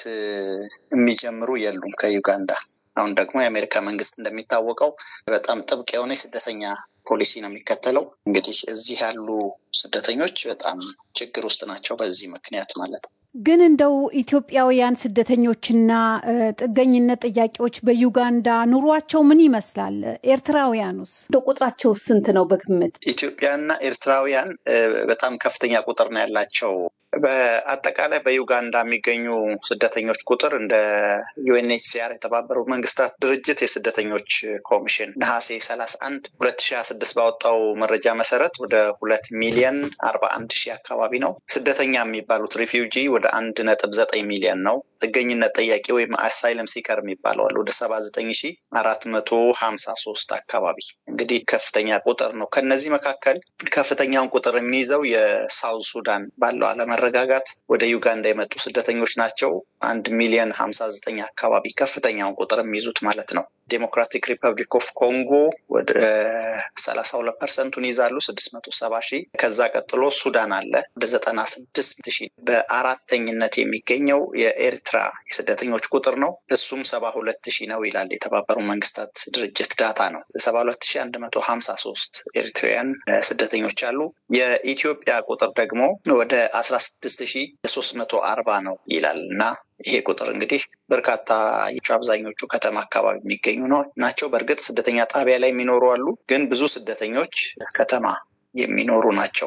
የሚጀምሩ የሉም ከዩጋንዳ። አሁን ደግሞ የአሜሪካ መንግስት እንደሚታወቀው በጣም ጥብቅ የሆነ የስደተኛ ፖሊሲ ነው የሚከተለው። እንግዲህ እዚህ ያሉ ስደተኞች በጣም ችግር ውስጥ ናቸው በዚህ ምክንያት ማለት ነው። ግን እንደው ኢትዮጵያውያን ስደተኞችና ጥገኝነት ጥያቄዎች በዩጋንዳ ኑሯቸው ምን ይመስላል? ኤርትራውያኑስ እንደ ቁጥራቸው ስንት ነው በግምት? ኢትዮጵያና ኤርትራውያን በጣም ከፍተኛ ቁጥር ነው ያላቸው። በአጠቃላይ በዩጋንዳ የሚገኙ ስደተኞች ቁጥር እንደ ዩኤንኤችሲአር የተባበሩት መንግስታት ድርጅት የስደተኞች ኮሚሽን ነሐሴ ሰላሳ አንድ ሁለት ሺ ሀያ ስድስት ባወጣው መረጃ መሰረት ወደ ሁለት ሚሊየን አርባ አንድ ሺህ አካባቢ ነው። ስደተኛ የሚባሉት ሪፊውጂ ወደ አንድ ነጥብ ዘጠኝ ሚሊየን ነው። ጥገኝነት ጠያቂ ወይም አሳይለም ሲከር የሚባለው አለ ወደ ሰባ ዘጠኝ ሺ አራት መቶ ሀምሳ ሶስት አካባቢ እንግዲህ ከፍተኛ ቁጥር ነው። ከነዚህ መካከል ከፍተኛውን ቁጥር የሚይዘው የሳውዝ ሱዳን ባለው አለመረጋጋት ወደ ዩጋንዳ የመጡ ስደተኞች ናቸው። አንድ ሚሊዮን ሀምሳ ዘጠኝ አካባቢ ከፍተኛውን ቁጥር የሚይዙት ማለት ነው። ዴሞክራቲክ ሪፐብሊክ ኦፍ ኮንጎ ወደ ሰላሳ ሁለት ፐርሰንቱን ይዛሉ ስድስት መቶ ሰባ ሺህ ከዛ ቀጥሎ ሱዳን አለ ወደ ዘጠና ስድስት ሺህ በአራተኝነት የሚገኘው የኤርትራ የስደተኞች ቁጥር ነው እሱም ሰባ ሁለት ሺህ ነው ይላል የተባበሩ መንግስታት ድርጅት ዳታ ነው ሰባ ሁለት ሺህ አንድ መቶ ሀምሳ ሶስት ኤርትራውያን ስደተኞች አሉ የኢትዮጵያ ቁጥር ደግሞ ወደ አስራ ስድስት ሺህ ሶስት መቶ አርባ ነው ይላል እና ይሄ ቁጥር እንግዲህ በርካታ አብዛኞቹ ከተማ አካባቢ የሚገኙ ነው ናቸው። በእርግጥ ስደተኛ ጣቢያ ላይ የሚኖሩ አሉ፣ ግን ብዙ ስደተኞች ከተማ የሚኖሩ ናቸው።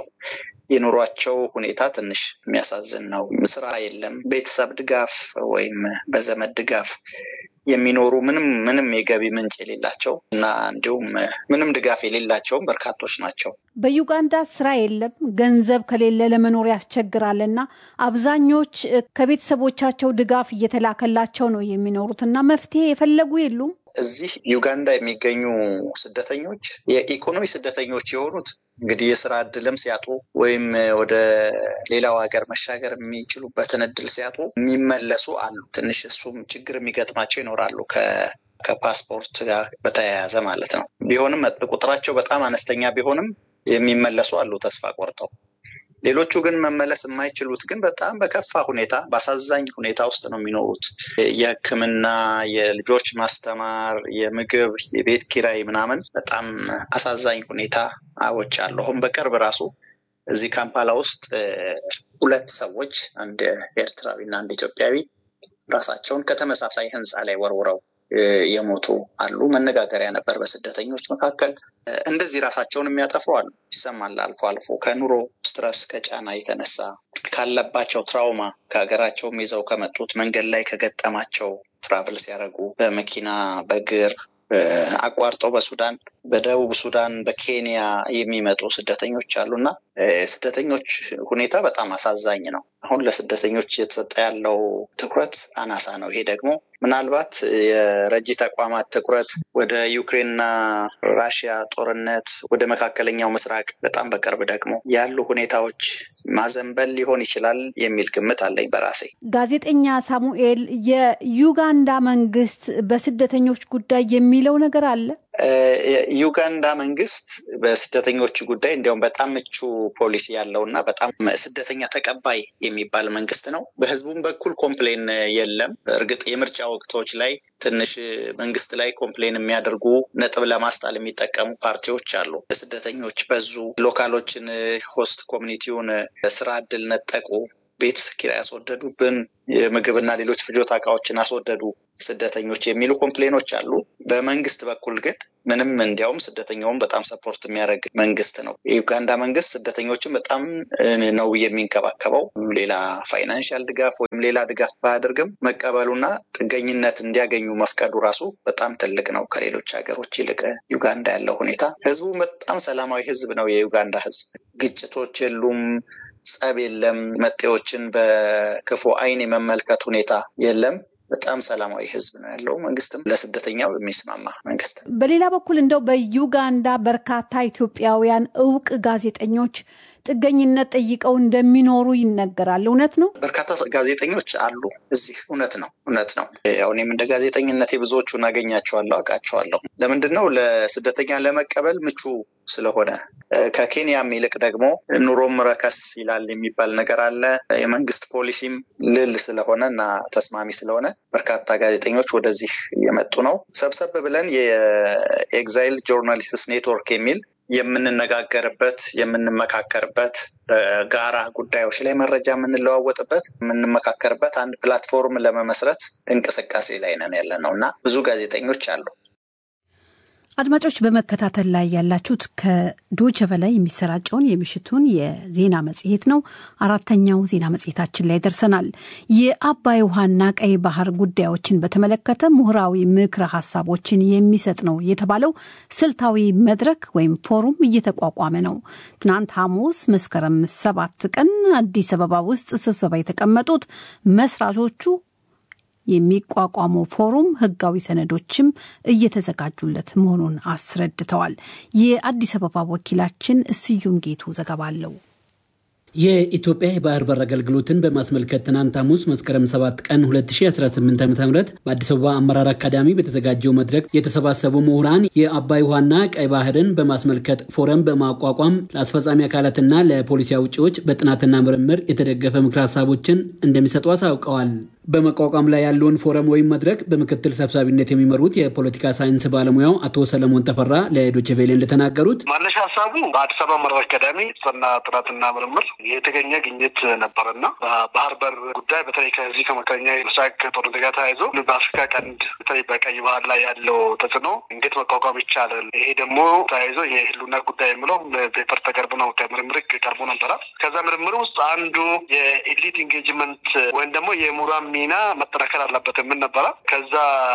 የኑሯቸው ሁኔታ ትንሽ የሚያሳዝን ነው። ስራ የለም፣ ቤተሰብ ድጋፍ ወይም በዘመድ ድጋፍ የሚኖሩ ምንም ምንም የገቢ ምንጭ የሌላቸው እና እንዲሁም ምንም ድጋፍ የሌላቸውም በርካቶች ናቸው። በዩጋንዳ ስራ የለም፣ ገንዘብ ከሌለ ለመኖር ያስቸግራል እና አብዛኞች ከቤተሰቦቻቸው ድጋፍ እየተላከላቸው ነው የሚኖሩት እና መፍትሄ የፈለጉ የሉም። እዚህ ዩጋንዳ የሚገኙ ስደተኞች የኢኮኖሚ ስደተኞች የሆኑት እንግዲህ የስራ እድልም ሲያጡ ወይም ወደ ሌላው ሀገር መሻገር የሚችሉበትን እድል ሲያጡ የሚመለሱ አሉ። ትንሽ እሱም ችግር የሚገጥማቸው ይኖራሉ ከፓስፖርት ጋር በተያያዘ ማለት ነው። ቢሆንም ቁጥራቸው በጣም አነስተኛ ቢሆንም የሚመለሱ አሉ ተስፋ ቆርጠው። ሌሎቹ ግን መመለስ የማይችሉት ግን በጣም በከፋ ሁኔታ በአሳዛኝ ሁኔታ ውስጥ ነው የሚኖሩት። የሕክምና፣ የልጆች ማስተማር፣ የምግብ፣ የቤት ኪራይ ምናምን በጣም አሳዛኝ ሁኔታዎች አሉ። አሁን በቅርብ ራሱ እዚህ ካምፓላ ውስጥ ሁለት ሰዎች አንድ ኤርትራዊ እና አንድ ኢትዮጵያዊ ራሳቸውን ከተመሳሳይ ህንፃ ላይ ወርውረው የሞቱ አሉ። መነጋገሪያ ነበር በስደተኞች መካከል። እንደዚህ ራሳቸውን የሚያጠፉ አሉ፣ ይሰማል አልፎ አልፎ ከኑሮ ስትረስ ከጫና የተነሳ ካለባቸው ትራውማ ከሀገራቸውም ይዘው ከመጡት መንገድ ላይ ከገጠማቸው ትራቭል ሲያደርጉ በመኪና በእግር አቋርጠው በሱዳን በደቡብ ሱዳን በኬንያ የሚመጡ ስደተኞች አሉ እና ስደተኞች ሁኔታ በጣም አሳዛኝ ነው። አሁን ለስደተኞች እየተሰጠ ያለው ትኩረት አናሳ ነው። ይሄ ደግሞ ምናልባት የረጂ ተቋማት ትኩረት ወደ ዩክሬንና ራሽያ ጦርነት፣ ወደ መካከለኛው ምስራቅ በጣም በቅርብ ደግሞ ያሉ ሁኔታዎች ማዘንበል ሊሆን ይችላል የሚል ግምት አለኝ በራሴ። ጋዜጠኛ ሳሙኤል፣ የዩጋንዳ መንግስት በስደተኞች ጉዳይ የሚለው ነገር አለ? ዩጋንዳ መንግስት በስደተኞች ጉዳይ እንዲያውም በጣም ምቹ ፖሊሲ ያለው እና በጣም ስደተኛ ተቀባይ የሚባል መንግስት ነው። በህዝቡም በኩል ኮምፕሌን የለም። እርግጥ የምርጫ ወቅቶች ላይ ትንሽ መንግስት ላይ ኮምፕሌን የሚያደርጉ ነጥብ ለማስጣል የሚጠቀሙ ፓርቲዎች አሉ። ስደተኞች በዙ፣ ሎካሎችን ሆስት ኮሚኒቲውን ስራ እድል ነጠቁ፣ ቤት ኪራይ ያስወደዱብን፣ የምግብና ሌሎች ፍጆታ እቃዎችን አስወደዱ ስደተኞች የሚሉ ኮምፕሌኖች አሉ። በመንግስት በኩል ግን ምንም እንዲያውም ስደተኛውን በጣም ሰፖርት የሚያደርግ መንግስት ነው። የዩጋንዳ መንግስት ስደተኞችን በጣም ነው የሚንከባከበው። ሌላ ፋይናንሻል ድጋፍ ወይም ሌላ ድጋፍ ባያደርግም መቀበሉና ጥገኝነት እንዲያገኙ መፍቀዱ ራሱ በጣም ትልቅ ነው። ከሌሎች ሀገሮች ይልቅ ዩጋንዳ ያለው ሁኔታ ህዝቡ በጣም ሰላማዊ ህዝብ ነው። የዩጋንዳ ህዝብ ግጭቶች የሉም። ጸብ የለም። መጤዎችን በክፉ ዓይን የመመልከት ሁኔታ የለም። በጣም ሰላማዊ ህዝብ ነው ያለው። መንግስትም ለስደተኛው የሚስማማ መንግስት። በሌላ በኩል እንደው በዩጋንዳ በርካታ ኢትዮጵያውያን እውቅ ጋዜጠኞች ጥገኝነት ጠይቀው እንደሚኖሩ ይነገራል። እውነት ነው? በርካታ ጋዜጠኞች አሉ እዚህ። እውነት ነው፣ እውነት ነው። ያው እኔም እንደ ጋዜጠኝነቴ ብዙዎቹን አገኛቸዋለሁ፣ አውቃቸዋለሁ። ለምንድን ነው ለስደተኛ ለመቀበል ምቹ ስለሆነ ከኬንያም ይልቅ ደግሞ ኑሮም ረከስ ይላል የሚባል ነገር አለ። የመንግስት ፖሊሲም ልል ስለሆነ እና ተስማሚ ስለሆነ በርካታ ጋዜጠኞች ወደዚህ እየመጡ ነው። ሰብሰብ ብለን የኤግዛይል ጆርናሊስትስ ኔትወርክ የሚል የምንነጋገርበት የምንመካከርበት በጋራ ጉዳዮች ላይ መረጃ የምንለዋወጥበት የምንመካከርበት አንድ ፕላትፎርም ለመመስረት እንቅስቃሴ ላይ ነን ያለ ነው እና ብዙ ጋዜጠኞች አሉ። አድማጮች በመከታተል ላይ ያላችሁት ከዶቸ በላይ የሚሰራጨውን የምሽቱን የዜና መጽሔት ነው። አራተኛው ዜና መጽሔታችን ላይ ደርሰናል። የአባይ ውሃና ቀይ ባህር ጉዳዮችን በተመለከተ ምሁራዊ ምክረ ሀሳቦችን የሚሰጥ ነው የተባለው ስልታዊ መድረክ ወይም ፎሩም እየተቋቋመ ነው። ትናንት ሐሙስ መስከረም ሰባት ቀን አዲስ አበባ ውስጥ ስብሰባ የተቀመጡት መስራቾቹ የሚቋቋመው ፎሩም ህጋዊ ሰነዶችም እየተዘጋጁለት መሆኑን አስረድተዋል። የአዲስ አበባ ወኪላችን ስዩም ጌቱ ዘገባ አለው። የኢትዮጵያ የባህር በር አገልግሎትን በማስመልከት ትናንት ሐሙስ መስከረም 7 ቀን 2018 ዓ ም በአዲስ አበባ አመራር አካዳሚ በተዘጋጀው መድረክ የተሰባሰቡ ምሁራን የአባይ ውሃና ቀይ ባህርን በማስመልከት ፎረም በማቋቋም ለአስፈጻሚ አካላትና ለፖሊሲ አውጪዎች በጥናትና ምርምር የተደገፈ ምክር ሀሳቦችን እንደሚሰጡ አሳውቀዋል። በመቋቋም ላይ ያለውን ፎረም ወይም መድረክ በምክትል ሰብሳቢነት የሚመሩት የፖለቲካ ሳይንስ ባለሙያው አቶ ሰለሞን ተፈራ ለዶይቼ ቬለ እንደተናገሩት መነሻ ሀሳቡ በአዲስ አበባ አመራር አካዳሚ ጽና ጥናትና ምርምር የተገኘ ግኝት ነበረና በባህር በር ጉዳይ በተለይ ከዚህ ከመካከለኛ ምስራቅ ጦርነት ጋር ተያይዞ በአፍሪካ ቀንድ በተለይ በቀይ ባህር ላይ ያለው ተጽዕኖ እንዴት መቋቋም ይቻላል፣ ይሄ ደግሞ ተያይዞ የህልውና ጉዳይ የምለው ፔፐር ተቀርቦ ነው ከምርምር ቀርቦ ነበረ። ከዛ ምርምር ውስጥ አንዱ የኤሊት ኢንጌጅመንት ወይም ደግሞ የምሁራን ሚና መጠናከር አለበት የምን ነበረ። ከዛ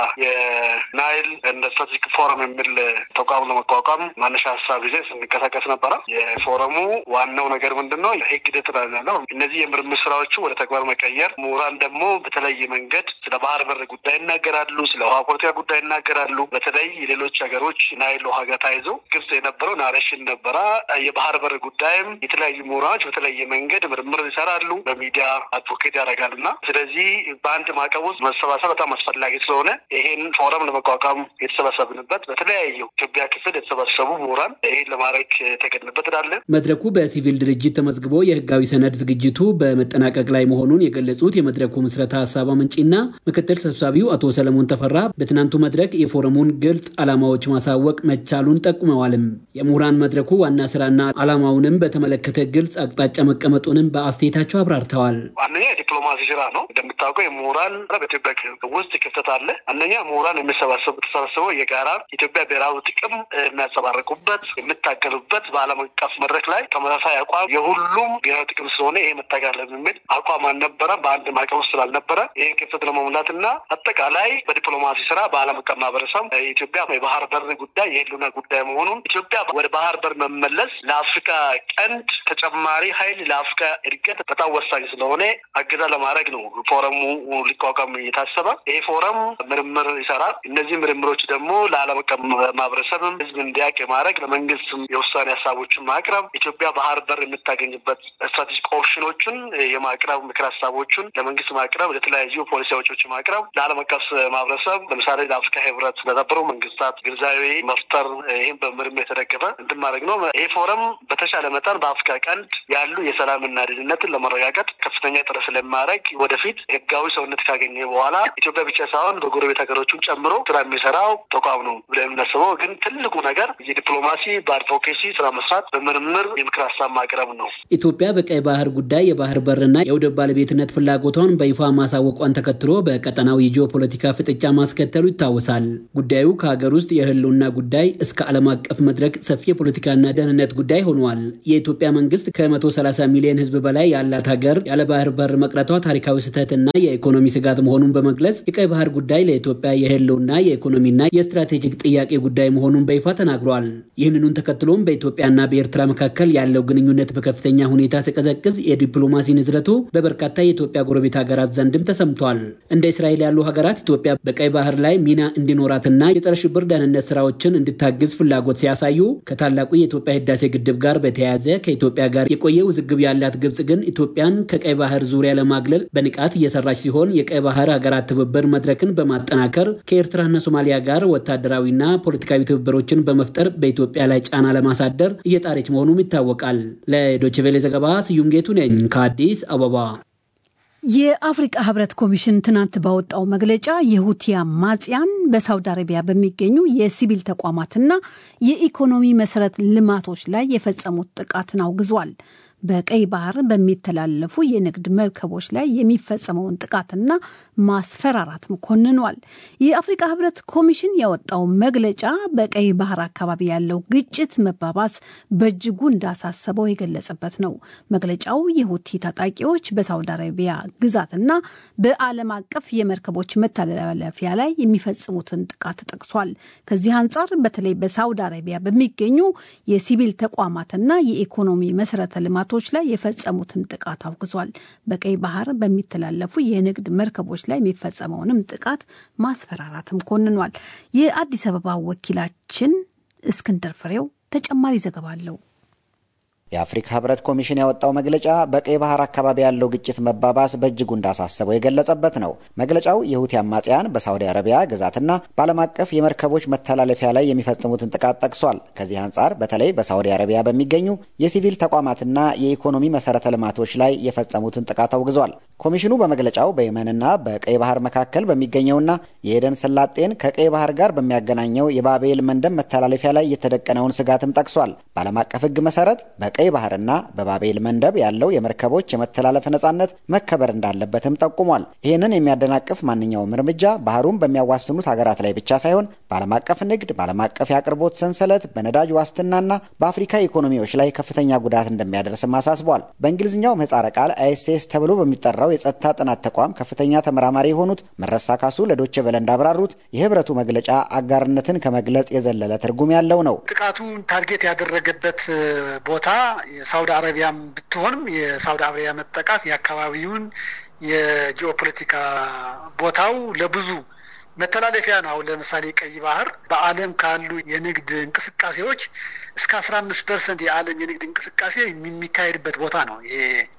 የናይል እንደ ስትራቴጂክ ፎረም የሚል ተቋም ለመቋቋም ማነሻ ሀሳብ ጊዜ ስንቀሳቀስ ነበረ። የፎረሙ ዋናው ነገር ምንድን ነው? ህግ ሂደት ነው። እነዚህ የምርምር ስራዎቹ ወደ ተግባር መቀየር፣ ምሁራን ደግሞ በተለየ መንገድ ስለ ባህር በር ጉዳይ ይናገራሉ፣ ስለ ውሃ ፖለቲካ ጉዳይ ይናገራሉ። በተለይ የሌሎች ሀገሮች ናይል ውሃ ጋር ተያይዞ ግብጽ የነበረው ናሬሽን ነበረ። የባህር በር ጉዳይም የተለያዩ ምሁራኖች በተለየ መንገድ ምርምር ይሰራሉ፣ በሚዲያ አድቮኬት ያደርጋሉ እና ስለዚህ በአንድ ማዕቀብ ውስጥ መሰባሰብ በጣም አስፈላጊ ስለሆነ ይሄን ፎረም ለመቋቋም የተሰባሰብንበት በተለያዩ ኢትዮጵያ ክፍል የተሰባሰቡ ምሁራን ይሄን ለማድረግ የተገድንበት እላለን። መድረኩ በሲቪል ድርጅት ተመዝግቦ የህጋዊ ሰነድ ዝግጅቱ በመጠናቀቅ ላይ መሆኑን የገለጹት የመድረኩ ምስረታ ሀሳብ አመንጪና ምክትል ሰብሳቢው አቶ ሰለሞን ተፈራ በትናንቱ መድረክ የፎረሙን ግልጽ ዓላማዎች ማሳወቅ መቻሉን ጠቁመዋልም። የምሁራን መድረኩ ዋና ስራና ዓላማውንም በተመለከተ ግልጽ አቅጣጫ መቀመጡንም በአስተያየታቸው አብራርተዋል። አንደኛ የዲፕሎማሲ ስራ ነው። እንደምታውቀው የምሁራን በኢትዮጵያ ውስጥ ክፍተት አለ። አንደኛ ምሁራን የሚሰባሰቡ ተሰባስበው የጋራ ኢትዮጵያ ብሔራዊ ጥቅም የሚያንጸባርቁበት የሚታገሉበት በዓለም አቀፍ መድረክ ላይ ተመሳሳይ አቋም የሁሉም ብሔራዊ ጥቅም ስለሆነ ይሄ መታገል የሚል አቋም አልነበረም። በአንድ ማዕቀፍ ውስጥ ስላልነበረ ይህን ክፍተት ለመሙላት እና አጠቃላይ በዲፕሎማሲ ስራ በዓለም አቀፍ ማህበረሰብ የኢትዮጵያ የባህር በር ጉዳይ የህልውና ጉዳይ መሆኑን ኢትዮጵያ ወደ ባህር በር መመለስ ለአፍሪካ ቀንድ ተጨማሪ ኃይል ለአፍሪካ እድገት በጣም ወሳኝ ስለሆነ አገዛ ለማድረግ ነው ፎረሙ ሊቋቋም እየታሰበ ይህ ፎረም ምርምር ይሰራል። እነዚህ ምርምሮች ደግሞ ለዓለም አቀፍ ማህበረሰብም ህዝብ እንዲያውቅ የማድረግ ለመንግስትም የውሳኔ ሀሳቦችን ማቅረብ ኢትዮጵያ ባህር በር የምታገኝበት ስትራቴጂክ ኦፕሽኖችን የማቅረብ ምክር ሀሳቦችን ለመንግስት ማቅረብ፣ ለተለያዩ ፖሊሲ አውጪዎች ማቅረብ፣ ለዓለም አቀፍ ማህበረሰብ ለምሳሌ ለአፍሪካ ህብረት ለነበሩ መንግስታት ግንዛቤ መፍጠር፣ ይህም በምርምር የተደገፈ እንትን ማድረግ ነው። ይህ ፎረም በተሻለ መጠን በአፍሪካ ቀንድ ያሉ የሰላምና ደህንነትን ለመረጋገጥ ከፍተኛ ጥረት ስለማድረግ ወደፊት ህጋዊ ሰውነት ካገኘ በኋላ ኢትዮጵያ ብቻ ሳይሆን በጎረቤት ሀገሮችን ጨምሮ ስራ የሚሰራው ተቋም ነው ብለን የምናስበው ግን ትልቁ ነገር የዲፕሎማሲ በአድቮኬሲ ስራ መስራት፣ በምርምር የምክር ሀሳብ ማቅረብ ነው። ኢትዮጵያ በቀይ ባህር ጉዳይ የባህር በርና የወደብ ባለቤትነት ፍላጎቷን በይፋ ማሳወቋን ተከትሎ በቀጠናው የጂኦ ፖለቲካ ፍጥጫ ማስከተሉ ይታወሳል። ጉዳዩ ከሀገር ውስጥ የህልውና ጉዳይ እስከ ዓለም አቀፍ መድረክ ሰፊ የፖለቲካና ደህንነት ጉዳይ ሆኗል። የኢትዮጵያ መንግስት ከ130 ሚሊዮን ህዝብ በላይ ያላት ሀገር ያለ ባህር በር መቅረቷ ታሪካዊ ስህተትና የኢኮኖሚ ስጋት መሆኑን በመግለጽ የቀይ ባህር ጉዳይ ለኢትዮጵያ የህልውና የኢኮኖሚና የስትራቴጂክ ጥያቄ ጉዳይ መሆኑን በይፋ ተናግሯል። ይህንኑን ተከትሎም በኢትዮጵያና በኤርትራ መካከል ያለው ግንኙነት በከፍተኛ ሁኔታ ሲቀዘቅዝ የዲፕሎማሲ ንዝረቱ በበርካታ የኢትዮጵያ ጎረቤት ሀገራት ዘንድም ተሰምቷል። እንደ እስራኤል ያሉ ሀገራት ኢትዮጵያ በቀይ ባህር ላይ ሚና እንዲኖራትና የጸረ ሽብር ደህንነት ስራዎችን እንድታግዝ ፍላጎት ሲያሳዩ ከታላቁ የኢትዮጵያ ህዳሴ ግድብ ጋር በተያያዘ ከኢትዮጵያ ጋር የቆየ ውዝግብ ያላት ግብጽ ግን ኢትዮጵያን ከቀይ ባህር ዙሪያ ለማግለል በንቃት እየሰራች ሲሆን የቀይ ባህር ሀገራት ትብብር መድረክን በማጠናከር ከኤርትራና ሶማሊያ ጋር ወታደራዊና ፖለቲካዊ ትብብሮችን በመፍጠር በኢትዮጵያ ላይ ጫና ለማሳደር እየጣረች መሆኑም ይታወቃል። ለዶችቬሌ ዘገባ ስዩም ጌቱ ነኝ ከአዲስ አበባ። የአፍሪቃ ህብረት ኮሚሽን ትናንት ባወጣው መግለጫ የሁቲ አማጽያን በሳውዲ አረቢያ በሚገኙ የሲቪል ተቋማትና የኢኮኖሚ መሰረት ልማቶች ላይ የፈጸሙት ጥቃትን አውግዟል። በቀይ ባህር በሚተላለፉ የንግድ መርከቦች ላይ የሚፈጸመውን ጥቃትና ማስፈራራትም ኮንኗል። የአፍሪካ ህብረት ኮሚሽን ያወጣው መግለጫ በቀይ ባህር አካባቢ ያለው ግጭት መባባስ በእጅጉ እንዳሳሰበው የገለጸበት ነው። መግለጫው የሁቲ ታጣቂዎች በሳውዲ አረቢያ ግዛትና በዓለም አቀፍ የመርከቦች መተላለፊያ ላይ የሚፈጽሙትን ጥቃት ጠቅሷል። ከዚህ አንጻር በተለይ በሳውዲ አረቢያ በሚገኙ የሲቪል ተቋማትና የኢኮኖሚ መሰረተ ልማት ቶች ላይ የፈጸሙትን ጥቃት አውግዟል። በቀይ ባህር በሚተላለፉ የንግድ መርከቦች ላይ የሚፈጸመውንም ጥቃት ማስፈራራትም ኮንኗል። የአዲስ አበባ ወኪላችን እስክንድር ፍሬው ተጨማሪ ዘገባ አለው። የአፍሪካ ህብረት ኮሚሽን ያወጣው መግለጫ በቀይ ባህር አካባቢ ያለው ግጭት መባባስ በእጅጉ እንዳሳሰበው የገለጸበት ነው። መግለጫው የሁቲ አማጽያን በሳውዲ አረቢያ ግዛትና በዓለም አቀፍ የመርከቦች መተላለፊያ ላይ የሚፈጽሙትን ጥቃት ጠቅሷል። ከዚህ አንጻር በተለይ በሳውዲ አረቢያ በሚገኙ የሲቪል ተቋማትና የኢኮኖሚ መሰረተ ልማቶች ላይ የፈጸሙትን ጥቃት አውግዟል። ኮሚሽኑ በመግለጫው በየመንና በቀይ ባህር መካከል በሚገኘውና የኤደን ሰላጤን ከቀይ ባህር ጋር በሚያገናኘው የባቤል መንደብ መተላለፊያ ላይ የተደቀነውን ስጋትም ጠቅሷል። በዓለም አቀፍ ህግ መሰረት በቀይ ባህርና በባቤል መንደብ ያለው የመርከቦች የመተላለፍ ነጻነት መከበር እንዳለበትም ጠቁሟል። ይህንን የሚያደናቅፍ ማንኛውም እርምጃ ባህሩን በሚያዋስኑት ሀገራት ላይ ብቻ ሳይሆን በዓለም አቀፍ ንግድ፣ በዓለም አቀፍ የአቅርቦት ሰንሰለት፣ በነዳጅ ዋስትናና በአፍሪካ ኢኮኖሚዎች ላይ ከፍተኛ ጉዳት እንደሚያደርስም አሳስቧል። በእንግሊዝኛው ምህጻረ ቃል አይኤስኤስ ተብሎ በሚጠራው የጸጥታ ጥናት ተቋም ከፍተኛ ተመራማሪ የሆኑት መረሳ ካሱ ለዶቼ ቬለ እንዳብራሩት የህብረቱ መግለጫ አጋርነትን ከመግለጽ የዘለለ ትርጉም ያለው ነው። ጥቃቱን ታርጌት ያደረገበት ቦታ የሳውዲ አረቢያም ብትሆንም የሳውዲ አረቢያ መጠቃት የአካባቢውን የጂኦፖለቲካ ቦታው ለብዙ መተላለፊያ ነው። አሁን ለምሳሌ ቀይ ባህር በዓለም ካሉ የንግድ እንቅስቃሴዎች እስከ አስራ አምስት ፐርሰንት የዓለም የንግድ እንቅስቃሴ የሚካሄድበት ቦታ ነው። ይሄ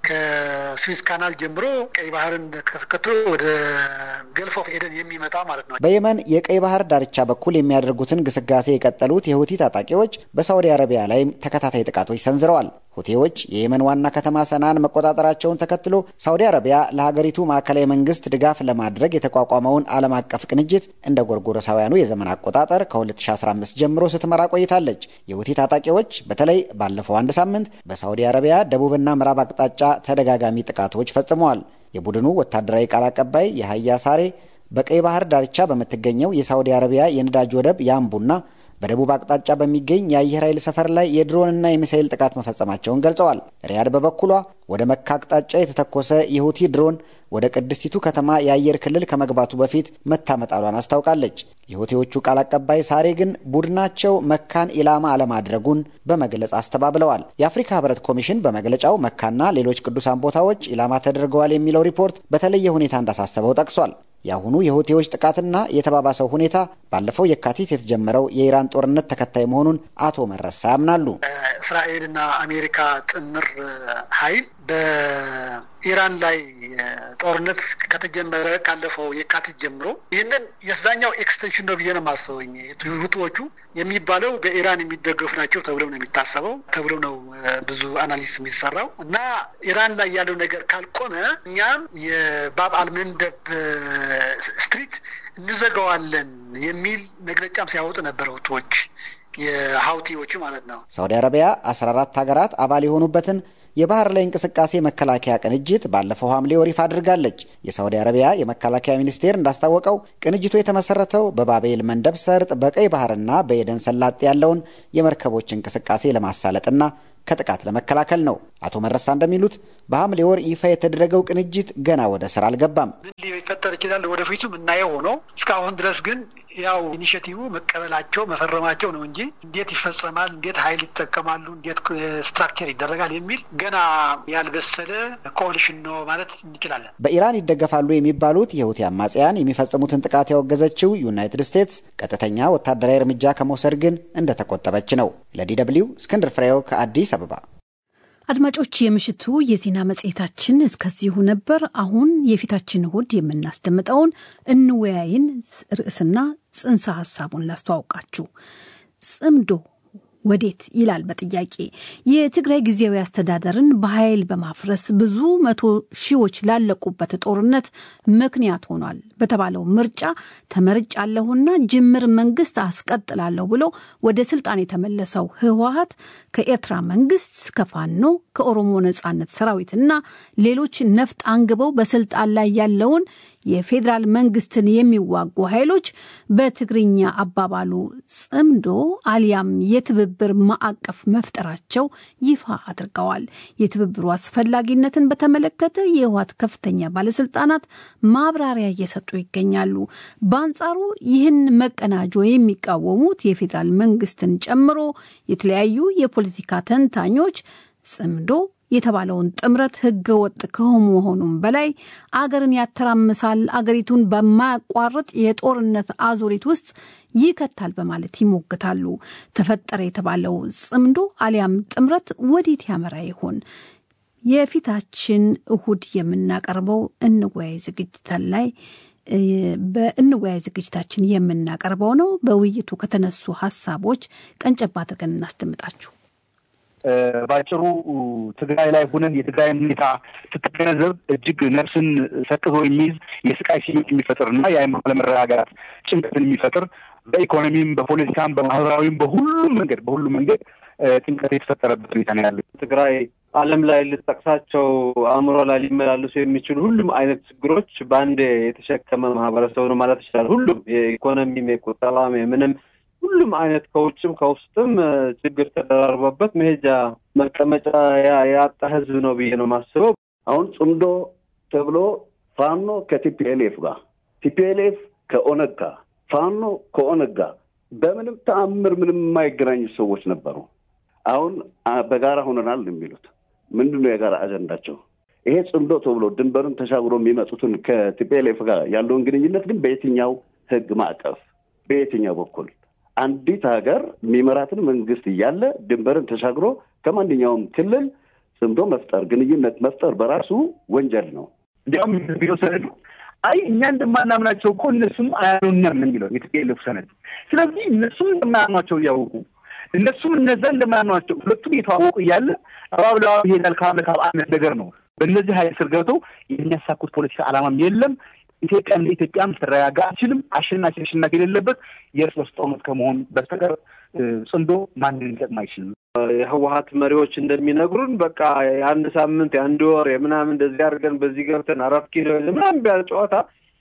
ከስዊዝ ካናል ጀምሮ ቀይ ባህርን ተከትሎ ወደ ገልፍ ኦፍ ኤደን የሚመጣ ማለት ነው። በየመን የቀይ ባህር ዳርቻ በኩል የሚያደርጉትን ግስጋሴ የቀጠሉት የሁቲ ታጣቂዎች በሳውዲ አረቢያ ላይም ተከታታይ ጥቃቶች ሰንዝረዋል። ሁቴዎች የየመን ዋና ከተማ ሰናን መቆጣጠራቸውን ተከትሎ ሳውዲ አረቢያ ለሀገሪቱ ማዕከላዊ መንግስት ድጋፍ ለማድረግ የተቋቋመውን ዓለም አቀፍ ቅንጅት እንደ ጎርጎሮሳውያኑ የዘመን አቆጣጠር ከ2015 ጀምሮ ስትመራ ቆይታለች። የሁቲ ታጣቂዎች በተለይ ባለፈው አንድ ሳምንት በሳውዲ አረቢያ ደቡብና ምዕራብ አቅጣጫ ተደጋጋሚ ጥቃቶች ፈጽመዋል። የቡድኑ ወታደራዊ ቃል አቀባይ የሀያ ሳሬ በቀይ ባህር ዳርቻ በምትገኘው የሳውዲ አረቢያ የነዳጅ ወደብ ያምቡና በደቡብ አቅጣጫ በሚገኝ የአየር ኃይል ሰፈር ላይ የድሮንና የሚሳይል ጥቃት መፈጸማቸውን ገልጸዋል። ሪያድ በበኩሏ ወደ መካ አቅጣጫ የተተኮሰ የሁቲ ድሮን ወደ ቅድስቲቱ ከተማ የአየር ክልል ከመግባቱ በፊት መታመጣሏን አስታውቃለች። የሁቲዎቹ ቃል አቀባይ ሳሬ ግን ቡድናቸው መካን ኢላማ አለማድረጉን በመግለጽ አስተባብለዋል። የአፍሪካ ሕብረት ኮሚሽን በመግለጫው መካና ሌሎች ቅዱሳን ቦታዎች ኢላማ ተደርገዋል የሚለው ሪፖርት በተለየ ሁኔታ እንዳሳሰበው ጠቅሷል። የአሁኑ የሁቴዎች ጥቃትና የተባባሰው ሁኔታ ባለፈው የካቲት የተጀመረው የኢራን ጦርነት ተከታይ መሆኑን አቶ መረሳ ያምናሉ። እስራኤልና አሜሪካ ጥምር ኃይል በኢራን ላይ ጦርነት ከተጀመረ ካለፈው የካቲት ጀምሮ ይህንን የዛኛው ኤክስቴንሽን ነው ብዬ ነው የማስበኝ። ሁቲዎቹ የሚባለው በኢራን የሚደገፉ ናቸው ተብለው ነው የሚታሰበው ተብለው ነው ብዙ አናሊሲስ የሚሰራው እና ኢራን ላይ ያለው ነገር ካልቆመ እኛም የባብ አልመንደብ ስትሪት እንዘጋዋለን የሚል መግለጫም ሲያወጡ ነበረ ሁቲዎች የሀውቲዎቹ ማለት ነው። ሳውዲ አረቢያ አስራ አራት ሀገራት አባል የሆኑበትን የባህር ላይ እንቅስቃሴ መከላከያ ቅንጅት ባለፈው ሐምሌ ወር ይፋ አድርጋለች። የሳውዲ አረቢያ የመከላከያ ሚኒስቴር እንዳስታወቀው ቅንጅቱ የተመሰረተው በባቤል መንደብ ሰርጥ በቀይ ባህርና በኤደን ሰላጤ ያለውን የመርከቦች እንቅስቃሴ ለማሳለጥና ከጥቃት ለመከላከል ነው። አቶ መረሳ እንደሚሉት በሐምሌ ወር ይፋ የተደረገው ቅንጅት ገና ወደ ስራ አልገባም። ምን ሊፈጠር ይችላል ወደፊቱ የምናየው ሆኖ እስካሁን ድረስ ግን ያው ኢኒሽቲቭ መቀበላቸው መፈረማቸው ነው እንጂ እንዴት ይፈጸማል፣ እንዴት ኃይል ይጠቀማሉ፣ እንዴት ስትራክቸር ይደረጋል የሚል ገና ያልበሰለ ኮaliሽን ነው ማለት እንችላለን። በኢራን ይደገፋሉ የሚባሉት የሁቲ አማጽያን የሚፈጽሙትን ጥቃት ያወገዘችው ዩናይትድ ስቴትስ ቀጥተኛ ወታደራዊ እርምጃ ከመውሰድ ግን እንደተቆጠበች ነው። ለዲ ደብልዩ እስክንድር ፍሬው ከአዲስ አበባ። አድማጮች፣ የምሽቱ የዜና መጽሔታችን እስከዚሁ ነበር። አሁን የፊታችን እሁድ የምናስደምጠውን እንወያይን ርዕስና ጽንሰ ሀሳቡን ላስተዋውቃችሁ። ጽምዶ ወዴት ይላል በጥያቄ የትግራይ ጊዜያዊ አስተዳደርን በኃይል በማፍረስ ብዙ መቶ ሺዎች ላለቁበት ጦርነት ምክንያት ሆኗል በተባለው ምርጫ ተመርጫለሁና ጅምር መንግስት አስቀጥላለሁ ብሎ ወደ ስልጣን የተመለሰው ህወሀት ከኤርትራ መንግስት፣ ከፋኖ፣ ከኦሮሞ ነጻነት ሰራዊትና ሌሎች ነፍጥ አንግበው በስልጣን ላይ ያለውን የፌዴራል መንግስትን የሚዋጉ ኃይሎች በትግርኛ አባባሉ ጽምዶ አሊያም የትብብር ማዕቀፍ መፍጠራቸው ይፋ አድርገዋል። የትብብሩ አስፈላጊነትን በተመለከተ የህወሓት ከፍተኛ ባለስልጣናት ማብራሪያ እየሰጡ ይገኛሉ። በአንጻሩ ይህን መቀናጆ የሚቃወሙት የፌዴራል መንግስትን ጨምሮ የተለያዩ የፖለቲካ ተንታኞች ጽምዶ የተባለውን ጥምረት ህገ ወጥ ከመሆኑም በላይ አገርን ያተራምሳል፣ አገሪቱን በማያቋርጥ የጦርነት አዙሪት ውስጥ ይከታል በማለት ይሞግታሉ። ተፈጠረ የተባለው ጽምዶ አሊያም ጥምረት ወዴት ያመራ ይሆን? የፊታችን እሁድ የምናቀርበው እንወያይ ዝግጅታችን ላይ በእንወያይ ዝግጅታችን የምናቀርበው ነው። በውይይቱ ከተነሱ ሀሳቦች ቀንጨባ አድርገን እናስደምጣችሁ። በአጭሩ ትግራይ ላይ ሁነን የትግራይን ሁኔታ ስትገነዘብ እጅግ ነፍስን ሰቅዞ የሚይዝ የስቃይ ስሜት የሚፈጥር እና የአይምሮ አለመረጋጋት ጭንቀትን የሚፈጥር በኢኮኖሚም፣ በፖለቲካም፣ በማህበራዊም በሁሉም መንገድ በሁሉም መንገድ ጭንቀት የተፈጠረበት ሁኔታ ነው ያለ ትግራይ ዓለም ላይ ልጠቅሳቸው አእምሮ ላይ ሊመላለሱ የሚችሉ ሁሉም አይነት ችግሮች በአንዴ የተሸከመ ማህበረሰብ ነው ማለት ይችላል። ሁሉም የኢኮኖሚም፣ የቁጠባም፣ የምንም ሁሉም አይነት ከውጭም ከውስጥም ችግር ተደራርቦበት መሄጃ መቀመጫ ያጣ ህዝብ ነው ብዬ ነው የማስበው። አሁን ጽምዶ ተብሎ ፋኖ ከቲፒኤልኤፍ ጋር፣ ቲፒኤልኤፍ ከኦነግ ጋር፣ ፋኖ ከኦነግ ጋር በምንም ተአምር ምንም የማይገናኙ ሰዎች ነበሩ። አሁን በጋራ ሆነናል የሚሉት ምንድን ነው የጋራ አጀንዳቸው? ይሄ ጽምዶ ተብሎ ድንበርን ተሻግሮ የሚመጡትን ከቲፒኤልኤፍ ጋር ያለውን ግንኙነት ግን በየትኛው ህግ ማዕቀፍ በየትኛው በኩል አንዲት ሀገር የሚመራትን መንግስት እያለ ድንበርን ተሻግሮ ከማንኛውም ክልል ጽምዶ መፍጠር ግንኙነት መፍጠር በራሱ ወንጀል ነው። እንዲያውም ቢሮ ሰነዱ አይ እኛ እንደማናምናቸው እኮ እነሱም አያምኑንም የሚለው የትፒኤልኤፍ ሰነድ። ስለዚህ እነሱም እንደማያምኗቸው እያወቁ እነሱም እነዛ እንደማያምኗቸው ሁለቱም የተዋወቁ እያለ አባብለዋ ይሄዳል ካብ ለካብ አይነት ነገር ነው። በእነዚህ ሀይል ስር ገብተው የሚያሳኩት ፖለቲካ ዓላማም የለም። ኢትዮጵያ እንደ ኢትዮጵያ ልትረጋጋ አትችልም። አሸናፊ አሸናፊ የሌለበት የእርስ በርስ ጦርነት ከመሆን በስተቀር ጽምዶ ማንን ሊጠቅም አይችልም። የህወሀት መሪዎች እንደሚነግሩን በቃ የአንድ ሳምንት የአንድ ወር የምናምን እንደዚህ አድርገን በዚህ ገብተን አራት ኪሎ ምናምን ቢያል ጨዋታ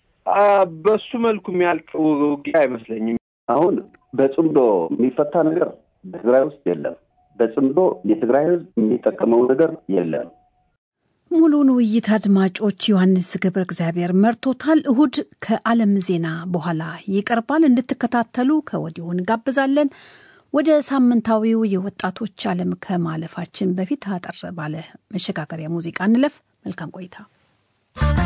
በሱ መልኩ የሚያልቅ ውጊያ አይመስለኝም። አሁን በጽምዶ የሚፈታ ነገር በትግራይ ውስጥ የለም። በጽምዶ የትግራይ ህዝብ የሚጠቀመው ነገር የለም። ሙሉውን ውይይት አድማጮች ዮሐንስ ገብረ እግዚአብሔር መርቶታል። እሁድ ከዓለም ዜና በኋላ ይቀርባል። እንድትከታተሉ ከወዲሁ እንጋብዛለን። ወደ ሳምንታዊው የወጣቶች ዓለም ከማለፋችን በፊት አጠር ባለ መሸጋገሪያ ሙዚቃ እንለፍ። መልካም ቆይታ።